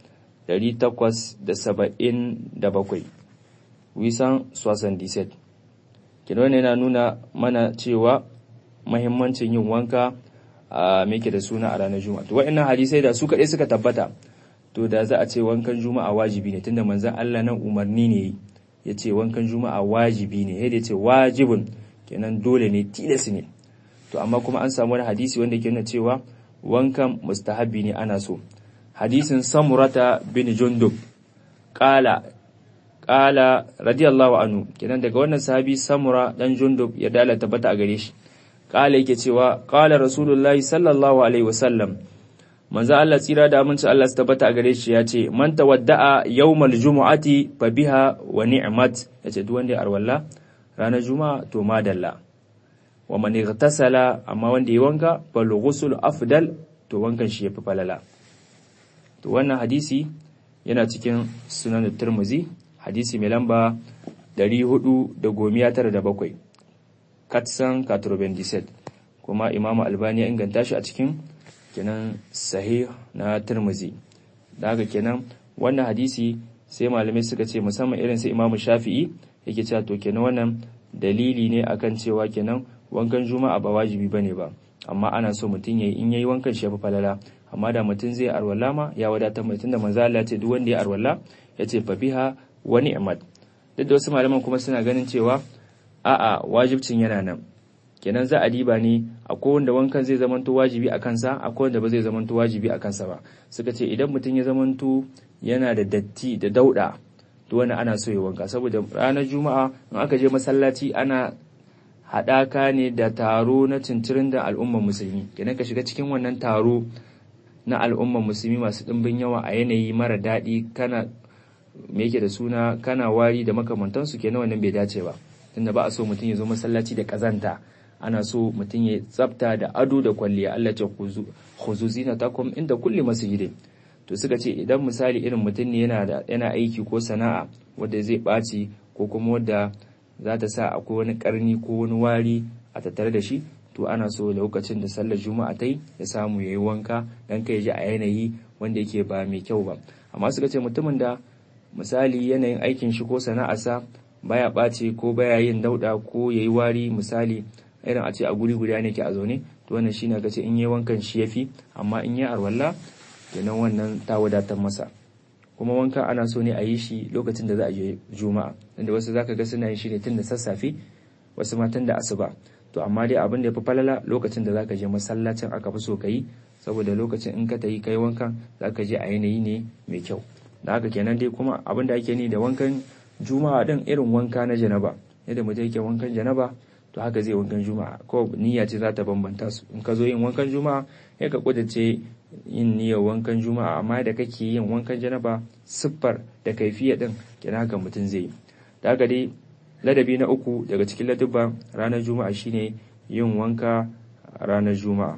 877 wisan 77 kina wannan yana nuna mana cewa mahimmancin yin wanka a meke da suna a ranar juma'a to wa'annan hadisai da su kaɗai suka tabbata to da za a ce wankan juma'a wajibi ne tunda manzon Allah nan umarni ne ya ce wankan juma'a wajibi ne yadda ya ce wajibin kenan dole ne tilas ne to amma kuma an samu wani hadisi wanda ke nuna cewa wankan mustahabi ne ana so hadisin samurata bin jundub qala qala radiyallahu anhu kenan daga wannan sahabi samura dan jundub ya dala tabbata a gare shi qala yake cewa qala rasulullahi sallallahu alaihi wasallam manzo Allah tsira da aminci Allah su tabbata a gare shi ya ce man tawadda'a yawmal jumu'ati fa biha wa ni'mat yace duk wanda ya arwalla ranar juma'a to madalla wa man igtasala amma wanda ya wanka fal ghusl afdal to wankan shi yafi falala to wannan hadisi yana cikin sunan Tirmidhi hadisi mai lamba 497 katsan 97 kuma Imam Albani ya inganta shi a cikin kenan sahih na Tirmidhi daga kenan wannan hadisi sai malamai suka ce musamman irin sai Imam Shafi'i yake cewa to kenan wannan dalili ne akan cewa kenan wankan juma'a ba wajibi bane ba amma ana so mutum yayi in yayi wankan shi ya fi falala amma da mutum zai arwala ma ya wadatar mai tunda manzo Allah ya ce duk wanda ya arwala ya ce fa biha wa ni'mat duk da wasu malaman kuma suna ganin cewa a'a wajibcin yana nan kenan za a diba ne akwai wanda wankan zai zamanto wajibi a kansa akwai wanda ba zai zamanto wajibi a kansa ba suka ce idan mutum ya zamanto yana da datti da dauda to wannan ana so ya wanka saboda ranar juma'a in aka je masallaci ana haɗaka ne da taro na cincirin da al'ummar musulmi kenan ka shiga cikin wannan taro na al'ummar musulmi masu ɗimbin yawa a yanayi mara daɗi kana me yake da suna kana wari da makamantansu kenan wannan bai dace ba tunda ba a so mutum ya zo masallaci da ƙazanta ana so mutum ya tsafta da ado da kwalliya Allah ce khuzu zinatakum inda kulli masjidin to suka ce idan misali irin mutum ne yana da yana aiki ko sana'a wanda zai ɓaci ko kuma wanda za ta sa akwai wani karni ko wani wari a tattare da shi to ana so lokacin da sallar juma'a ta yi ya samu ya yi wanka dan kai ji a yanayi wanda yake ba mai kyau ba amma suka ce mutumin da misali yanayin aikin shi ko sana'arsa baya ɓace ko baya yin dauɗa ko ya yi wari misali irin a ce a guri guda ne ke a zaune to wannan shine ga ce in yi wankan shi yafi amma in yi arwalla kenan wannan ta wadatar masa kuma wanka ana so ne a yi shi lokacin da za a je juma'a inda wasu zaka ga suna yin shi ne tun da sassafe wasu ma tun da asuba to amma dai abin da ya fi falala lokacin da zaka je masallacin aka fi so ka yi saboda lokacin in ka ta yi kai wankan zaka je a yanayi ne mai kyau da haka kenan dai kuma abin da ake ni da wankan juma'a din irin wanka na janaba yadda mutum yake wankan janaba to haka zai wankan juma'a ko niyya ce za ta bambanta su in ka zo yin wankan juma'a ya ka kudace yin niyyar wankan juma'a amma da kake yin wankan janaba siffar da kaifiya din kina haka mutum zai yi da haka dai ladabi na uku daga cikin ladubban ranar juma'a shine yin wanka ranar juma'a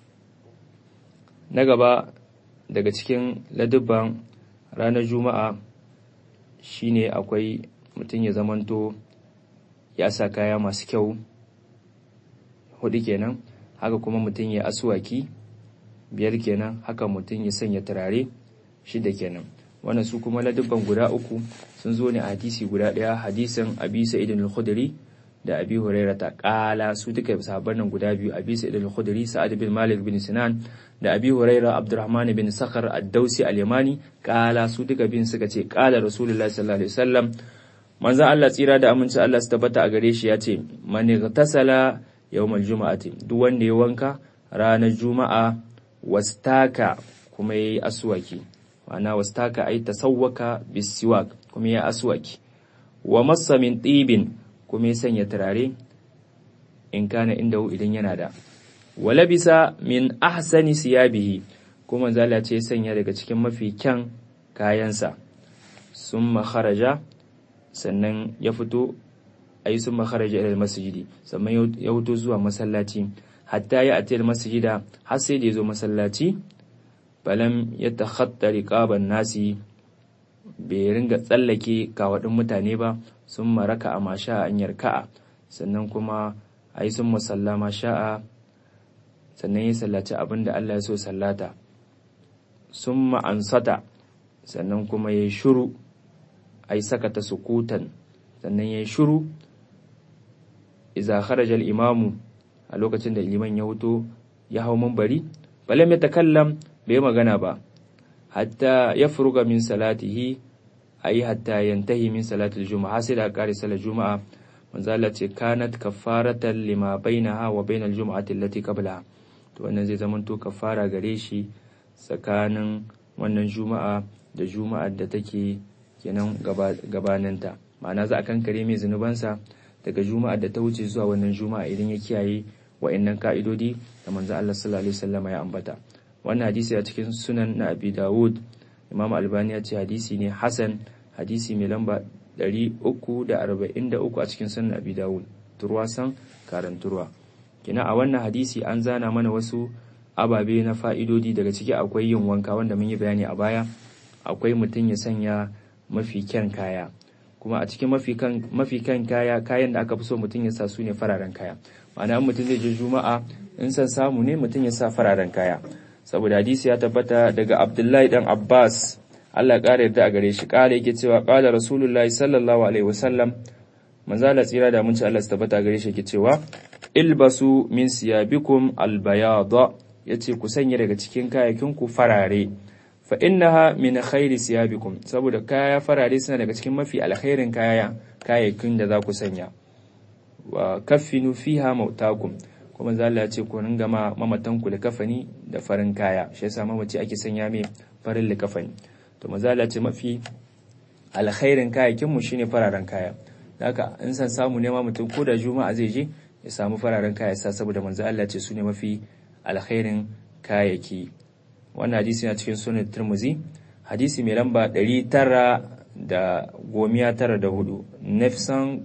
na gaba daga cikin ladubban ranar juma'a shine akwai mutum ya zamanto ya sa kaya masu kyau hudu kenan haka kuma mutum ya asuwaki biyar kenan haka mutum ya sanya turare shida kenan wannan su kuma ladubban guda uku sun zo ne a hadisi guda daya hadisin abi sa'id al-khudri da abi hurairah ta kala su duka sahabban nan guda biyu abi sa'id al-khudri sa'ad bin malik bin sinan da abi hurairah abdurrahman bin sakhar ad-dausi al-yamani kala su duka bin suka ce kala rasulullahi sallallahu alaihi wasallam manzon Allah tsira da aminci Allah su tabbata a gare shi ya ce man tasala yawmal juma'ati duk wanda ya wanka ranar juma'a wastaka kuma yayi aswaki ma'ana wastaka ay tasawwaka bisiwak kuma ya aswaki wa massa min tibin kuma ya sanya turare in kana inda idan yana da wa labisa min ahsani siyabihi kuma zala ce sanya daga cikin mafi kyan kayansa summa kharaja sannan ya fito ayi summa kharaja ila masjidi sannan ya fito zuwa masallaci hatta ya atiyar masjida har sai da ya zo masallaci balam ya takhatta riqaban nasi bai ringa tsallake kawadin mutane ba sun maraka a masha an yarka'a sannan kuma a yi sun musalla masha'a sannan ya sallaci abin da Allah ya so sallata sun ma'ansata sannan kuma ya yi shuru a yi sakata sukutan sannan ya yi shuru iza kharajal imamu a lokacin da liman ya wuto ya hau mambari balam ya takallam bai magana ba hatta ya furuga min salatihi ayi hatta yantahi min salatul juma'a sai da kare salar juma'a manzo Allah ce kanat kafaratan lima bainaha wa bainal juma'ati allati qablaha to wannan zai zama to kafara gare shi tsakanin wannan juma'a da juma'ar da take kenan gabaninta ma'ana za a kankare mai zunubansa daga juma'ar da ta wuce zuwa wannan juma'a idan ya kiyaye wa'annan ka'idodi da manzo Allah sallallahu alaihi wasallam ya ambata wannan hadisi a cikin sunan na Abi Dawud Imam Albani ya ce hadisi ne Hasan hadisi mai lamba 343 a cikin sunan Abi Dawud turwasan karanturwa kina a wannan hadisi an zana mana wasu ababe na fa'idodi daga ciki akwai yin wanka wanda mun yi bayani a baya akwai mutum ya sanya mafi kyan kaya kuma a cikin mafi kan kaya kayan da aka fi so mutum ya sa su ne fararen kaya ma'ana mutum zai je juma'a in san samu ne mutum ya sa fararen kaya saboda hadisi ya tabbata daga abdullahi dan abbas allah ƙara yarda a gare shi ƙara yake cewa ƙala rasulullahi sallallahu alaihi wasallam manzo Allah tsira da mun ci Allah tabbata gare shi yake cewa ilbasu min siyabikum albayada yace ku sanya daga cikin kayakin ku farare fa innaha min khairi siyabikum saboda kaya farare suna daga cikin mafi alkhairin kaya kayakin da za ku sanya wa kaffinu fiha mautakum kuma za Allah ce ku ringa ma mamatan ku kafani da farin kaya shi yasa mamaci ake sanya mai farin likafani to maza Allah ce mafi alkhairin kayakin mu shine fararen kaya haka in san samu ne ma mutum ko da juma'a zai je ya samu fararen kaya sa saboda manzo Allah ce su ne mafi alkhairin kayaki wannan hadisi na cikin sunan Tirmidhi hadisi mai lamba 900 da gomiya tara da hudu nefsan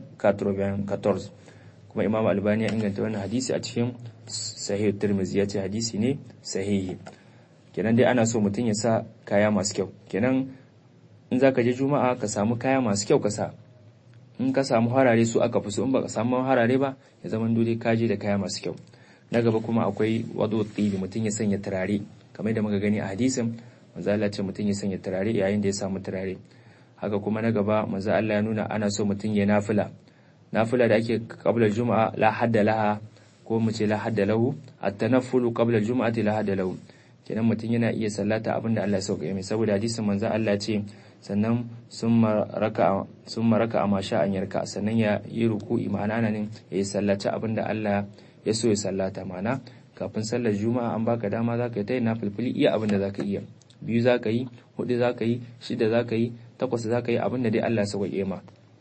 14 kuma imam albani ya inganta wannan hadisi a cikin sahih tirmizi ya ce hadisi ne sahihi kenan dai ana so mutum ya sa kaya masu kyau kenan in za ka je juma'a ka samu kaya masu kyau ka sa in ka samu harare su aka fi so in ba ka samu harare ba ya zama dole ka je da kaya masu kyau na gaba kuma akwai wado tsibi mutum ya sanya turare kamar da muka gani a hadisin manzo Allah ce mutum ya sanya turare yayin da ya samu turare haka kuma na gaba manzo Allah ya nuna ana so mutum ya nafila nafila da ake qabla juma'a la hadda laha ko mu ce la hadda lahu at-tanaffulu qabla juma'ati la hadda lahu kenan mutum yana iya sallata abinda Allah ya sauka mai saboda hadisin manzo Allah ya ce sannan summa raka summa raka amma sha an yarka sannan ya yi ruku'i ma'ana nan ya yi sallaci abinda Allah ya so ya sallata ma'ana kafin sallar juma'a an baka dama zaka yi ta yin nafilfili iya abinda zaka iya biyu zaka yi hudu zaka yi shida zaka yi takwas zaka yi abinda dai Allah ya sauke ma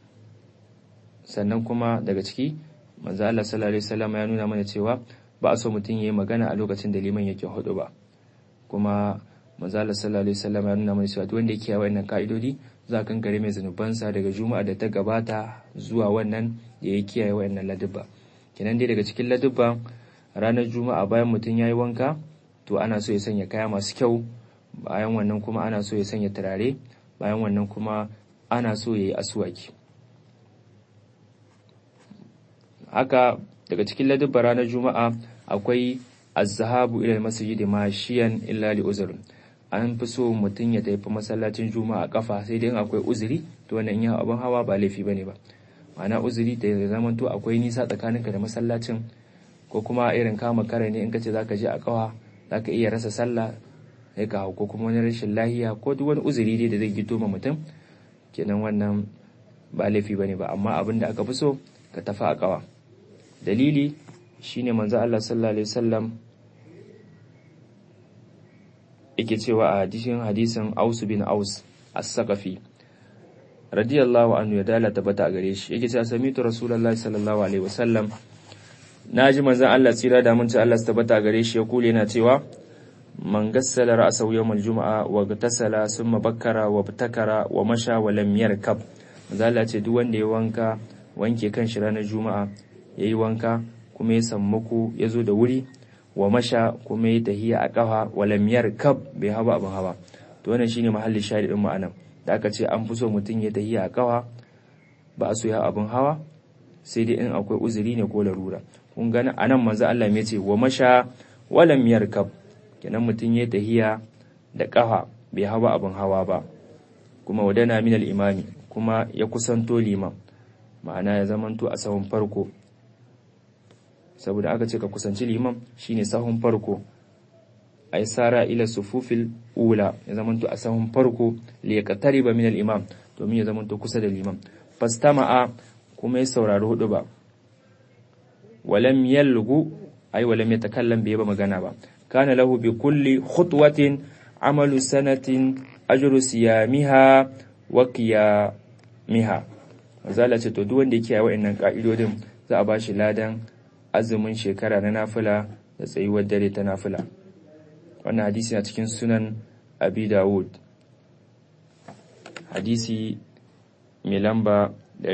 sannan kuma daga ciki manzo Allah sallallahu alaihi wasallam ya nuna mana cewa ba a so mutum yayi magana a lokacin da liman yake hudu ba kuma manzo Allah sallallahu alaihi wasallam ya nuna mana cewa duk wanda yake yawa wannan kaidodi za kan gare mai zanubansa daga juma'a da ta gabata zuwa wannan da ya kiyaye wayannan ladubba kenan dai daga cikin ladubba ranar juma'a bayan mutum yayi wanka to ana so ya sanya kaya masu kyau bayan wannan kuma ana so ya sanya turare bayan wannan kuma ana so ya yi asuwaki haka daga cikin ladubba ranar juma'a akwai azhabu ila masjid mashiyan illa li uzr an fi so mutum ya tafi masallacin juma'a kafa sai dai akwai uzuri to wannan ya abin hawa ba laifi bane ba ma'ana uzuri da ya zama to akwai nisa tsakaninka da masallacin ko kuma irin kama kare ne in kace zaka je a kawa zaka iya rasa sallah sai ka ko kuma wani rashin lahiya ko duk wani uzuri dai da zai gito ma mutum kenan wannan ba laifi bane ba amma abin da aka fi so ka tafi a kawa dalili shine manzo Allah sallallahu alaihi wasallam yake cewa a hadisin hadisin Aus bin Aus as-Saqafi radiyallahu anhu ya dala tabbata a gare shi yake cewa samitu rasulullahi sallallahu alaihi wasallam naji manzon Allah tsira da mun ci Allah su tabbata a gare shi ya kule yana cewa man gassala ra'sahu yawmal juma'a wa gtasala summa bakkara wa btakara wa masha wa lam yarkab manzon Allah ce duk wanda ya wanka wanke kan shi ranar juma'a yayi wanka kuma ya sammako ya zo da wuri wa masha kuma ya tahiya a kafa wa lam yarkab bai hawa abin hawa to wannan shine mahallin shahidin ma'anan da aka ce an fi so mutum ya tahiya a kawa ba a so ya abin hawa sai dai in akwai uzuri ne ko larura kun gani a nan manzo Allah ya ce wa masha walam yarkab kenan mutum ya tahiya da kafa bai hawa abin hawa ba kuma wadana min al-imami kuma ya kusanto liman ma'ana ya zamanto a sahun farko saboda aka ce ka kusanci liman shine sahun farko ay sara ila sufufil ula ya zamanto a sahun farko li yaqtariba min al-imam domin ya zamanto kusa da liman fastama'a kuma ya saurari hudu ba walam yalgu ay walam yatakallam bai ba magana ba kana lahu bi kulli khutwatin amalu sanatin ajru siyamiha wa qiyamiha mazala ce to duk wanda yake yawa wa'annan ka'idodin za a bashi ladan azumin shekara na nafila da tsayuwar dare ta nafila wannan hadisi na cikin sunan abi dawud hadisi mai lamba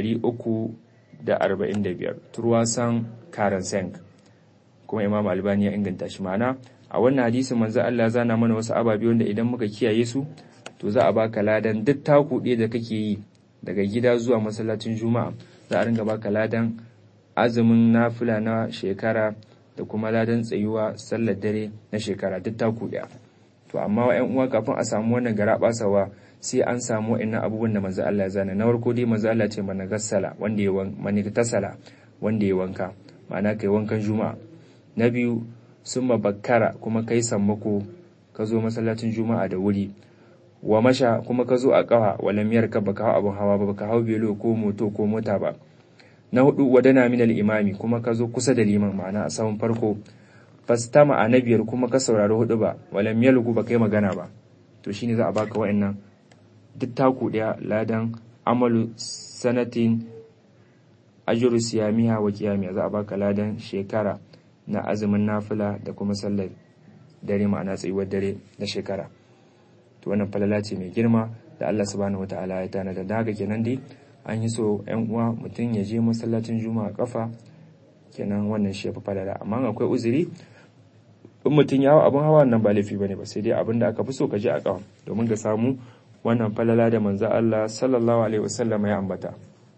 345 turwasan karen senk kuma imam albani ya inganta shi mana a wannan hadisin manzo Allah zana mana wasu ababe wanda idan muka kiyaye su to za a baka ladan duk taku ɗaya da kake yi daga gida zuwa masallacin juma'a za a ringa baka ladan azumin nafila na shekara da kuma ladan tsayuwa sallar dare na shekara duk taku ɗaya to amma wa uwa kafin a samu wannan gara basawa sai an samu wa'annan abubuwan da manzo Allah ya zana na farko dai manzo Allah ce mana gassala wanda ya wanka tasala wanda ya wanka ma'ana kai wankan juma'a na biyu summa bakkara kuma kai sammako ka zo masallacin juma'a da wuri wa masha kuma ka zo a kafa wala miyar ka baka hau abin hawa ba baka hau belo ko moto ko mota ba na hudu wadana min al-imami kuma ka zo kusa da liman ma'ana a saman farko fastama a na biyar kuma ka saurari hudu ba wala miyar ba kai magana ba to shine za a baka wa'annan duk taku daya ladan amalu sanatin ajru siyamiha wa qiyamiha za a baka ladan shekara na azumin nafila da kuma sallar dare ma'ana tsayuwar dare na shekara to wannan falala ce mai girma da Allah subhanahu wataala ya tana da haka kenan dai an yi so yan uwa mutum ya je masallacin juma'a kafa kenan wannan shi fa falala amma akwai uzuri in mutum ya hawa abin hawa nan ba laifi bane ba sai dai abin da aka fi so ka je a kafa domin ka samu wannan falala da manzo Allah sallallahu alaihi wasallam ya ambata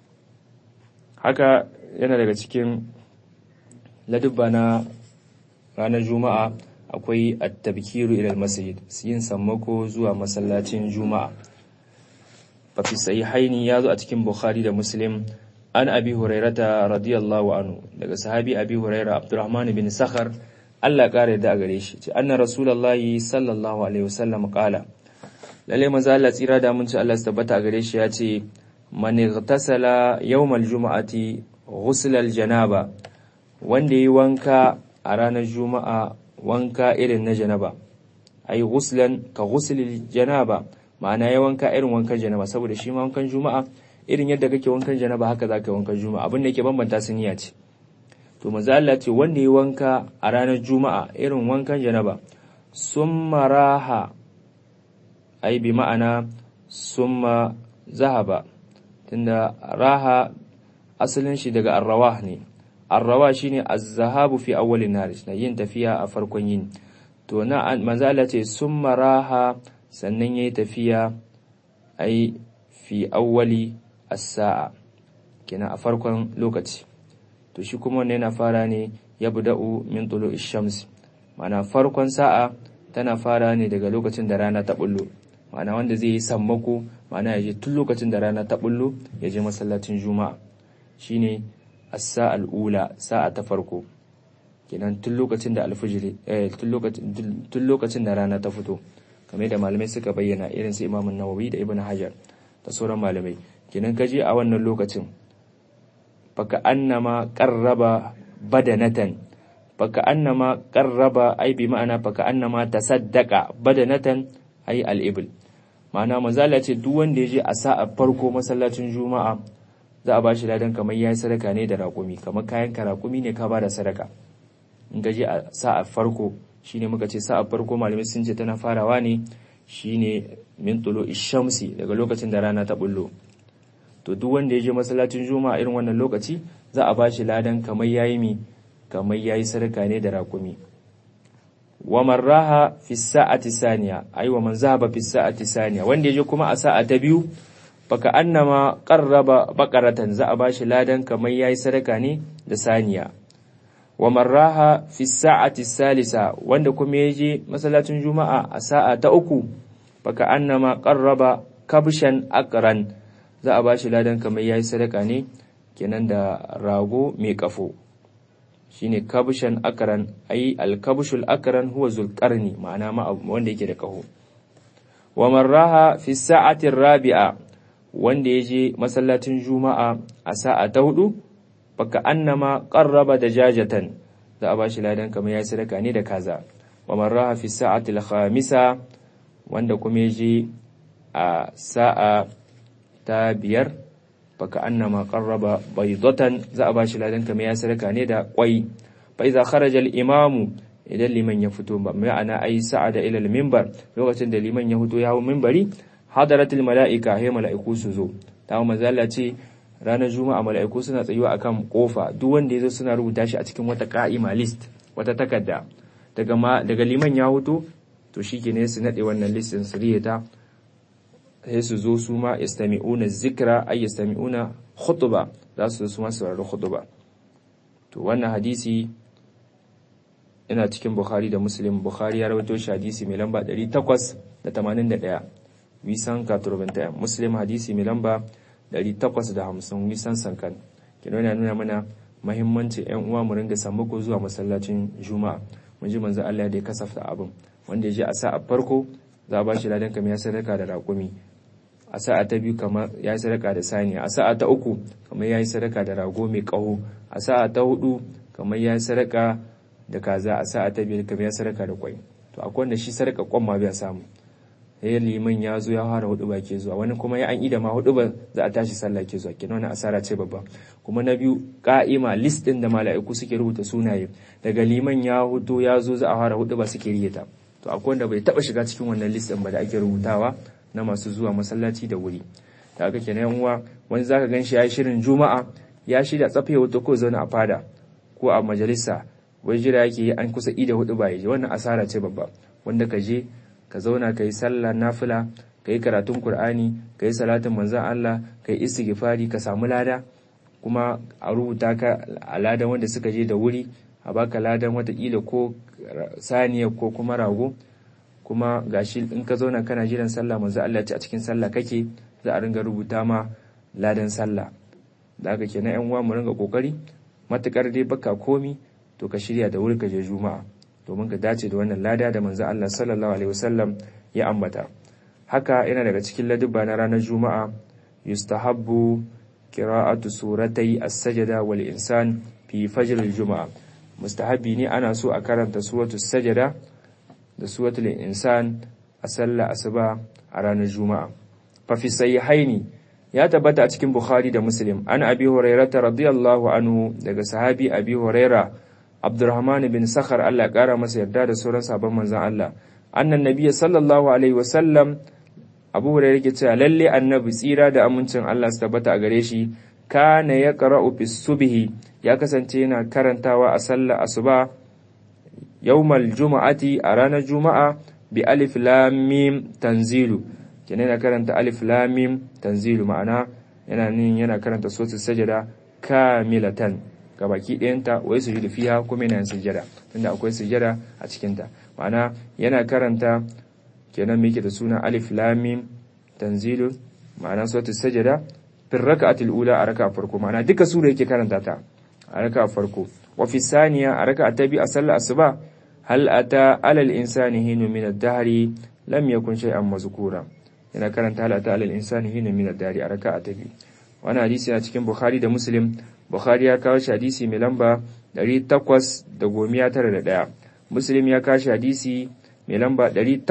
haka yana daga cikin ladubba na ranar juma'a akwai at-tabkiru ila al-masjid yin sammako zuwa masallacin juma'a fa fi sahihaini yazo a cikin bukhari da muslim an abi hurairata radiyallahu anhu daga sahabi abi huraira abdurrahman bin sakhar Allah kare da gare shi ce anna rasulullahi sallallahu alaihi wasallam qala lalle manzo Allah tsira da mun ci Allah su tabbata gare shi ya ce man igtasala yawmal juma'ati ghusl al-janaba wanda yi wanka a ranar juma'a wanka irin na janaba ai ghuslan ka ghuslil janaba ma'ana ya wanka irin wankan janaba saboda shi ma wankan juma'a irin yadda kake wankan janaba haka zaka yi wankan juma'a abin da yake bambanta su niyya ce to manzo Allah ce wanda ya wanka a ranar juma'a irin wankan janaba summa raha ai bi ma'ana summa zahaba tunda raha asalin shi daga arrawah ne arrawa shine az-zahabu fi awwalin nar na yin tafiya a farkon yin to na manzo Allah ce summa raha sannan yayi tafiya ai fi awwali as-sa'a kina a farkon lokaci to shi kuma wannan yana fara ne yabda'u min tulu'i shams ma'ana farkon sa'a tana fara ne daga lokacin da rana ta bullo ma'ana wanda zai yi sammako ma'ana ya je tun lokacin da rana ta bullo ya je masallacin juma'a shine as-sa'al ula sa'a ta farko kenan tun lokacin da alfijiri eh tun lokacin tun lokacin da rana ta fito kamar da malamai suka bayyana irin su Imam Nawawi da Ibn Hajar da sauran malamai kenan kaje a wannan lokacin faka annama qarraba badanatan faka annama qarraba ai bi ma'ana faka annama tasaddaqa badanatan ai al-ibl ma'ana manzala ce duk wanda ya je a sa'a farko masallacin juma'a za a ba shi ladan kamar yayi sadaka ne da raƙumi kamar kayan ka raƙumi ne ka bada sadaka in ka je a sa'a farko shine muka ce sa'a farko malamai sun ce tana farawa ne shine min tulo ishamsi daga lokacin da rana ta bullo to duk wanda ya je masallacin juma'a irin wannan lokaci za a ba shi ladan kamar yayi mi kamar yayi sadaka ne da raƙumi wa marraha fi sa'ati saniya ai wa man zahaba fi sa'ati saniya wanda yaje kuma a sa'a ta biyu baka annama qarraba baqaratan za a bashi ladan kamar yayi sadaka ne da saniya wa marraha fi sa'ati salisa wanda kuma yaje masallacin juma'a a sa'a ta uku baka annama qarraba kabshan aqran za a bashi ladan kamar yayi sadaka ne kenan da rago mai kafo shine kabshan akran ai alkabshul akran huwa zulqarni ma'ana ma wanda yake da kaho wa marraha fi sa'ati rabi'a wanda yaje masallacin juma'a a sa'a ta hudu baka annama qarraba dajajatan za a bashi ladan kamar yayi sadaka ne da kaza wa marraha fi sa'ati khamisa wanda kuma yaje a sa'a ta biyar baka annama qarraba baydatan za a bashi ladan kamar ya sadaka ne da kwai fa idza kharaja al imamu idan liman ya fito ba ma'ana ai sa'ada ila al minbar lokacin da liman ya fito ya hawo minbari hadaratul malaika hay malaiku su zo ta manzala ce ranar juma'a malaiku suna tsayuwa akan kofa duk wanda yazo suna rubuta shi a cikin wata qa'ima list wata takarda daga ma daga liman ya fito to shikenan su nade wannan listin su riyata sai su zo su ma yastami'una zikra ay yastami'una khutba za su su ma saurari khutba to wannan hadisi ina cikin Bukhari da Muslim Bukhari ya rawaito shi hadisi mai lamba 881 wisan katurbanta Muslim hadisi mai lamba 850 wisan sankan kino yana nuna mana mahimmanci ƴan uwa mu ringa sammako zuwa masallacin Juma'a mun ji manzo Allah da ya kasafta abin wanda ya je a sa'a farko za a ba shi ladan kamar ya sadaka da raƙumi a sa'a ta biyu kamar ya yi sadaka da saniya a sa'a ta uku kamar ya yi sadaka da rago mai ƙaho a sa'a ta hudu kamar ya yi sadaka da kaza a sa'a ta biyar kamar ya sadaka da kwai to akwai wanda shi sadaka kwan ma bai samu sai liman ya zo ya fara hudu ba ke zuwa wani kuma ya an ida ma hudu ba za a tashi sallah ke zuwa kenan wani asara ce babba kuma na biyu ka'ima list din da mala'iku suke rubuta sunaye daga liman ya hudu ya zo za a fara hudu ba suke riyata to akwai wanda bai taba shiga cikin wannan list din ba da ake rubutawa na masu zuwa masallaci da wuri da aka kenan yan uwa wani zaka ganshi ya shirin juma'a ya shirya tsafe wata ko zauna a fada ko a majalisa wai jira yake yi an kusa ida hudu ba yaje wannan asara ce babba wanda ka je ka zauna ka yi sallah nafila ka yi karatun qur'ani ka yi salatin manzon Allah ka yi istighfari ka samu lada kuma a rubuta ka a ladan wanda suka je da wuri a baka ladan watakila ko saniya ko kuma rago kuma gashi in ka zauna kana jiran sallah manzo Allah ce a cikin sallah kake za a ringa rubuta ma ladan sallah da haka kenan yan uwa mu ringa kokari matukar dai baka komi to ka shirya da wuri ka je juma'a domin ka dace da wannan lada da manzo Allah sallallahu alaihi wasallam ya ambata haka yana daga cikin ladubba na ranar juma'a yustahabbu qira'atu suratai as-sajda wal insan fi fajr al-juma'a mustahabi ne ana so a karanta suratul sajda da suratul insan a sallah asuba a ranar juma'a fa fi sahihaini ya tabbata a cikin bukhari da muslim an abi hurairah radiyallahu anhu daga sahabi abi hurairah abdurrahman bin sakhar Allah ya kara masa yarda da sauran sabon manzon Allah annan nabiyyi sallallahu alaihi wa sallam abu hurairah yake cewa lalle annabi tsira da amincin Allah su tabbata a gare shi kana yaqra'u fi subhi ya kasance yana karantawa a sallar asuba yawmal juma'ati a ranar juma'a bi alif lam mim tanzilu kenan yana karanta alif lam mim tanzilu ma'ana yana nin yana karanta suratul sajada kamilatan gabaki ɗayanta wai sujudu fiha kuma yana sujada tunda akwai sujada a cikin ta ma'ana yana karanta kenan me yake da suna alif lam mim tanzilu ma'ana suratul sajada fi raka'atil ula a raka'a farko ma'ana duka sura yake karanta ta a raka'a farko wa fi saniya a raka'a ta biyu a sallar asuba hal ata alal insani hinu min ad-dahri lam yakun shay'an mazkura yana karanta hal ata alal insani hinu min ad-dahri a raka'a ta biyu wannan hadisi yana cikin bukhari da muslim bukhari ya kawo shi hadisi mai lamba 891 muslim ya kashi hadisi mai lamba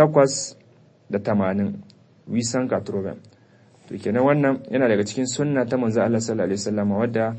880 wisan katroben to kenan wannan yana daga cikin sunna ta manzo Allah sallallahu alaihi wasallam wadda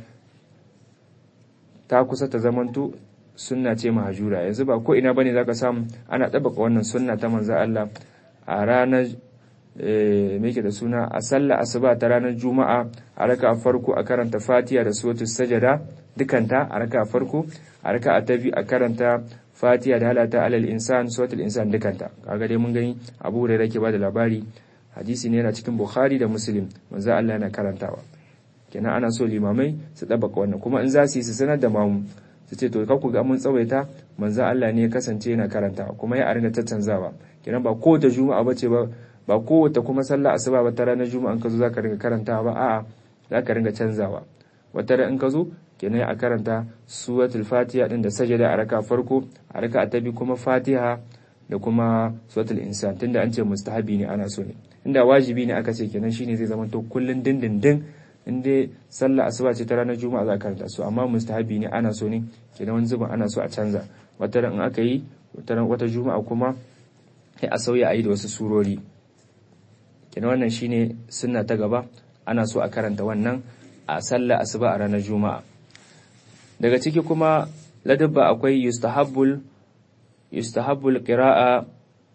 ta kusa ta zamanto sunna ce mahajura yanzu ba ko ina bane zaka samu ana tabbaka wannan sunna ta manzo Allah a ranar me yake da suna a sallah asuba ta ranar juma'a a raka farko a karanta fatiha da suratul sajada dukanta a raka farko a raka ta biyu a karanta fatiha da halata alal insan suratul insan dukanta kaga dai mun gani abu da yake bada labari hadisi ne yana cikin bukhari da muslim manzo Allah yana karantawa kenan ana so limamai su tabbaka wannan kuma in za su yi su sanar da mamu su ce to ka ku ga mun tsawaita manzo Allah ne ya kasance yana karantawa kuma ya aringa tattanzawa kenan ba kowace juma'a bace ba ba kowace kuma sallah asuba ba ta ranar juma'a in ka zo zaka ringa karantawa ba a'a zaka ringa canzawa wata ran in ka zo kenan a karanta suratul fatiha din da sajada a raka farko a raka ta bi kuma fatiha da kuma suratul insan tunda an ce mustahabi ne ana so ne inda wajibi ne aka ce kenan shine zai zama to kullun dindindin in dai sallah asuba ce ta ranar juma'a za a karanta su amma mustahabi ne ana so ne kenan wani zubin ana so a canza wata ran in aka yi wata juma'a kuma sai a sauya a yi da wasu surori kenan wannan shine sunna ta gaba ana so a karanta wannan a sallah asuba a ranar juma'a daga ciki kuma ladabba akwai yustahabbul yustahabbul qira'a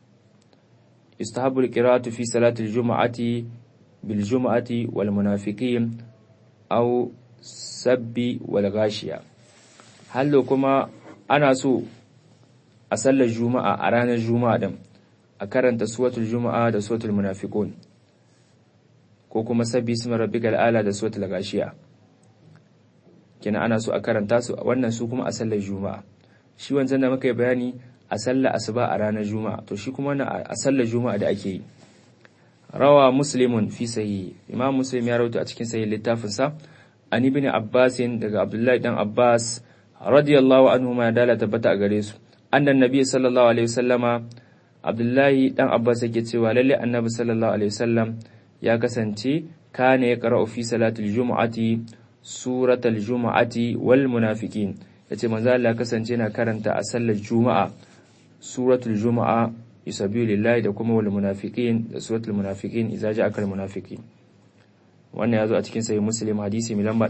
yustahabbul qira'atu fi salati al-jum'ati bil jum'ati wal munafiqin aw sabbi wal ghashiya hallo kuma ana so a sallar juma'a a ranar juma'a din a karanta suratul juma'a da suratul munafiqun ko kuma sabbi ismi rabbikal ala da suratul ghashiya kina ana so a karanta su wannan su kuma a sallar juma'a shi wancan da muka yi bayani a sallar asuba a ranar juma'a to shi kuma a sallar juma'a da ake yi rawa muslimun fi sahih imam muslim ya rawaito a cikin sahih littafin sa an ibn abbas daga abdullahi dan abbas radiyallahu anhu ma dala tabbata a gare su annan nabi sallallahu alaihi wasallama abdullahi dan abbas yake cewa lalle annabi sallallahu alaihi wasallam ya kasance kana ya qara'u fi salatil jumu'ati suratul jumu'ati wal munafiqin yace manzo Allah kasance yana karanta a sallar juma'a suratul juma'a yusabbihu lillahi da kuma wal munafiqin da suratul munafiqin idza ja'akal munafiqin wannan yazo a cikin sahih muslim hadisi mai lamba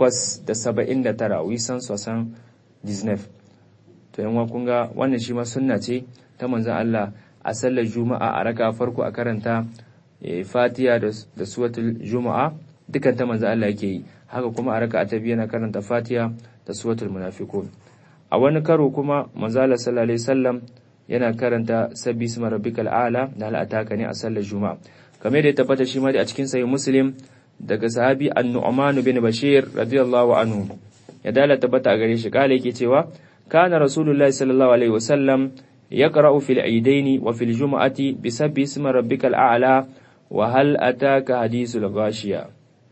879 wisan sosan disnef to yan kun ga wannan shi ma sunna ce ta manzon Allah a sallar juma'a a raka farko a karanta fatiha da suratul juma'a dukan ta manzon Allah yake yi haka kuma a raka ta biyu yana karanta fatiha da suratul munafiqun a wani karo kuma manzon Allah sallallahu alaihi wasallam yana karanta sabbi isma rabbikal a'la da al'ataka ne a sallar juma'a kamar da ya tabbata shi ma a cikin sahih muslim daga sahabi an-nu'man bin bashir radiyallahu anhu ya dala tabbata a gare shi kala yake cewa kana rasulullahi sallallahu alaihi wasallam yaqra'u fil aidaini wa fil jum'ati bi sabbi isma rabbikal a'la wa hal ataka hadithul ghashiya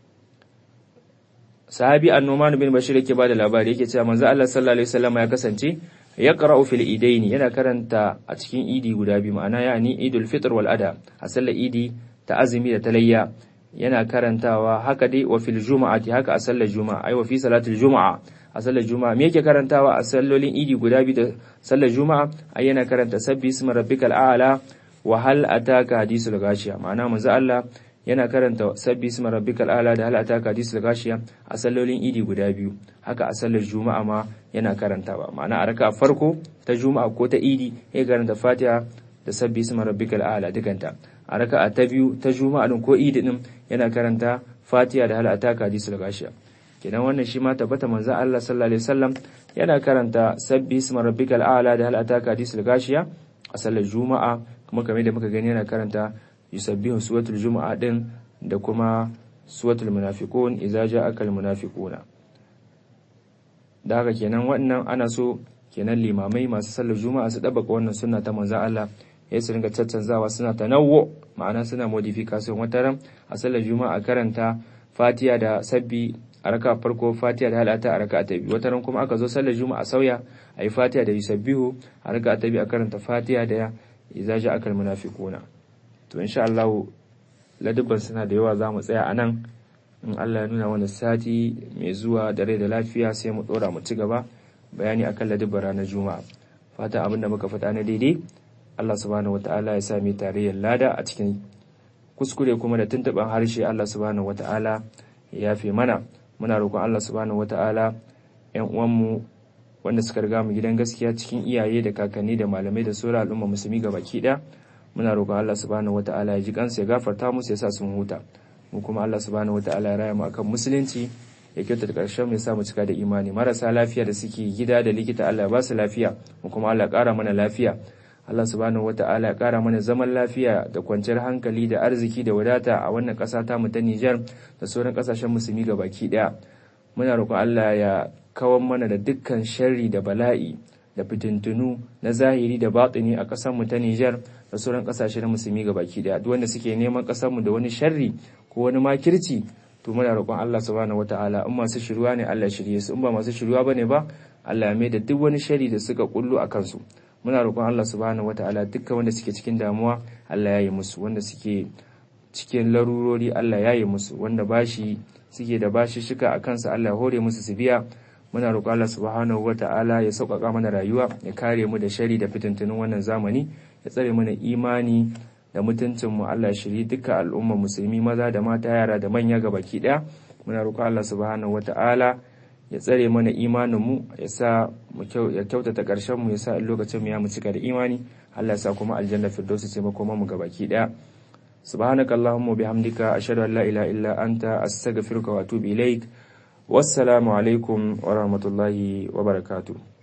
sahabi an-nu'man bin bashir yake bada labari yake cewa manzo Allah sallallahu alaihi wasallam ya kasance ya qara'u fil idaini yana karanta a cikin idi guda biyu ma'ana yani idul fitr wal adha a sallar idi ta azumi da talayya yana karantawa haka dai wa fil juma'ati haka a sallar juma'a ai wa fi salatul juma'a a sallar juma'a me yake karantawa a sallolin idi guda biyu da sallar juma'a ai yana karanta sabbi ismi rabbikal a'la wa hal ataka hadisul gashiya ma'ana manzo Allah yana karanta sabbi ismi rabbikal a'la da hal ataka hadisul gashiya a sallolin idi guda biyu haka a sallar juma'a ma yana karantawa ma'ana a raka farko ta juma'a ko ta idi ya karanta fatiha da sabbi ismi rabbikal a'la dukanta a raka ta biyu ta juma'a din ko idi din yana karanta fatiha da hal ataka hadisul gashiya kenan wannan shi ma tabbata manzo Allah sallallahu alaihi wasallam yana karanta sabbi ismi rabbikal a'la da hal ataka hadisul gashiya a sallar juma'a kuma kamar da muka gani yana karanta yusabbihu suratul juma'a din da kuma suratul munafiqun idza ja'aka al munafiquna da haka kenan wannan ana so kenan limamai masu sallar juma'a su dabaka wannan sunna ta manzo Allah ya su ringa caccanzawa suna tanawwu ma'ana suna modification wataran a sallar juma'a karanta fatiha da sabbi a raka farko fatiha da halata a raka ta biyu wataran kuma aka zo sallar juma'a sauya a yi fatiha da yusabbihu a raka ta biyu a karanta fatiha da idza ja'akal munafiquna to insha Allah ladubban suna da yawa zamu tsaya a nan in Allah ya nuna wani sati mai zuwa da rai da lafiya sai mu dora mu ci gaba bayani akan ladabbar ranar juma'a fatan abin da muka faɗa na daidai Allah subhanahu wata'ala ya sami tarayyar lada a cikin kuskure kuma da tuntuɓen harshe Allah subhanahu wata'ala ya yafe mana muna roƙon Allah subhanahu wata'ala ƴan uwanmu wanda suka riga mu gidan gaskiya cikin iyaye da kakanni da malamai da sauran al'umma musulmi ga baki ɗaya muna roƙon Allah subhanahu wata'ala ya ji kansu ya gafarta musu ya sa sun huta mu kuma Allah subhanahu wata'ala ya raya mu akan musulunci ya kyautata ƙarshen mu ya sa mu cika da imani marasa lafiya da suke gida da likita Allah ya ba su lafiya mu kuma Allah ya ƙara mana lafiya Allah subhanahu wata'ala ya ƙara mana zaman lafiya da kwanciyar hankali da arziki da wadata a wannan ƙasa ta mu ta Nijar da sauran ƙasashen musulmi ga baki ɗaya muna roƙon Allah ya kawar mana da dukkan sharri da bala'i da fitintunu na zahiri da batini a ƙasar mu ta Nijar da sauran ƙasashe na musulmi ga baki ɗaya duk wanda suke neman ƙasar mu da wani sharri ko wani makirci to muna roƙon Allah subhanahu wata'ala in masu shiruwa ne Allah shirye su in ba masu shiruwa bane ba Allah ya mai da duk wani sharri da suka kullu a kansu muna roƙon Allah subhanahu wataala dukkan wanda suke cikin damuwa Allah ya yi musu wanda suke cikin larurori Allah ya yi musu wanda bashi suke da bashi shika a kansa Allah ya hore musu su biya muna roƙon Allah subhanahu wataala ya sauƙaƙa mana rayuwa ya kare mu da shari da fitintunin wannan zamani ya tsare mana imani da mutuncin mu Allah shiri dukkan al'umma musulmi maza da mata yara da manya ga baki ɗaya muna roƙon Allah subhanahu wataala ya tsare mana imaninmu ya sa ya kyautata ƙarshen mu ya sa lokacin mu ya mu cika da imani Allah ya sa kuma aljanna firdausi ce makoma mu gabaki daya subhanaka allahumma bihamdika ashhadu an la ilaha illa anta astaghfiruka wa atubu ilaik wassalamu alaikum wa rahmatullahi wa barakatuh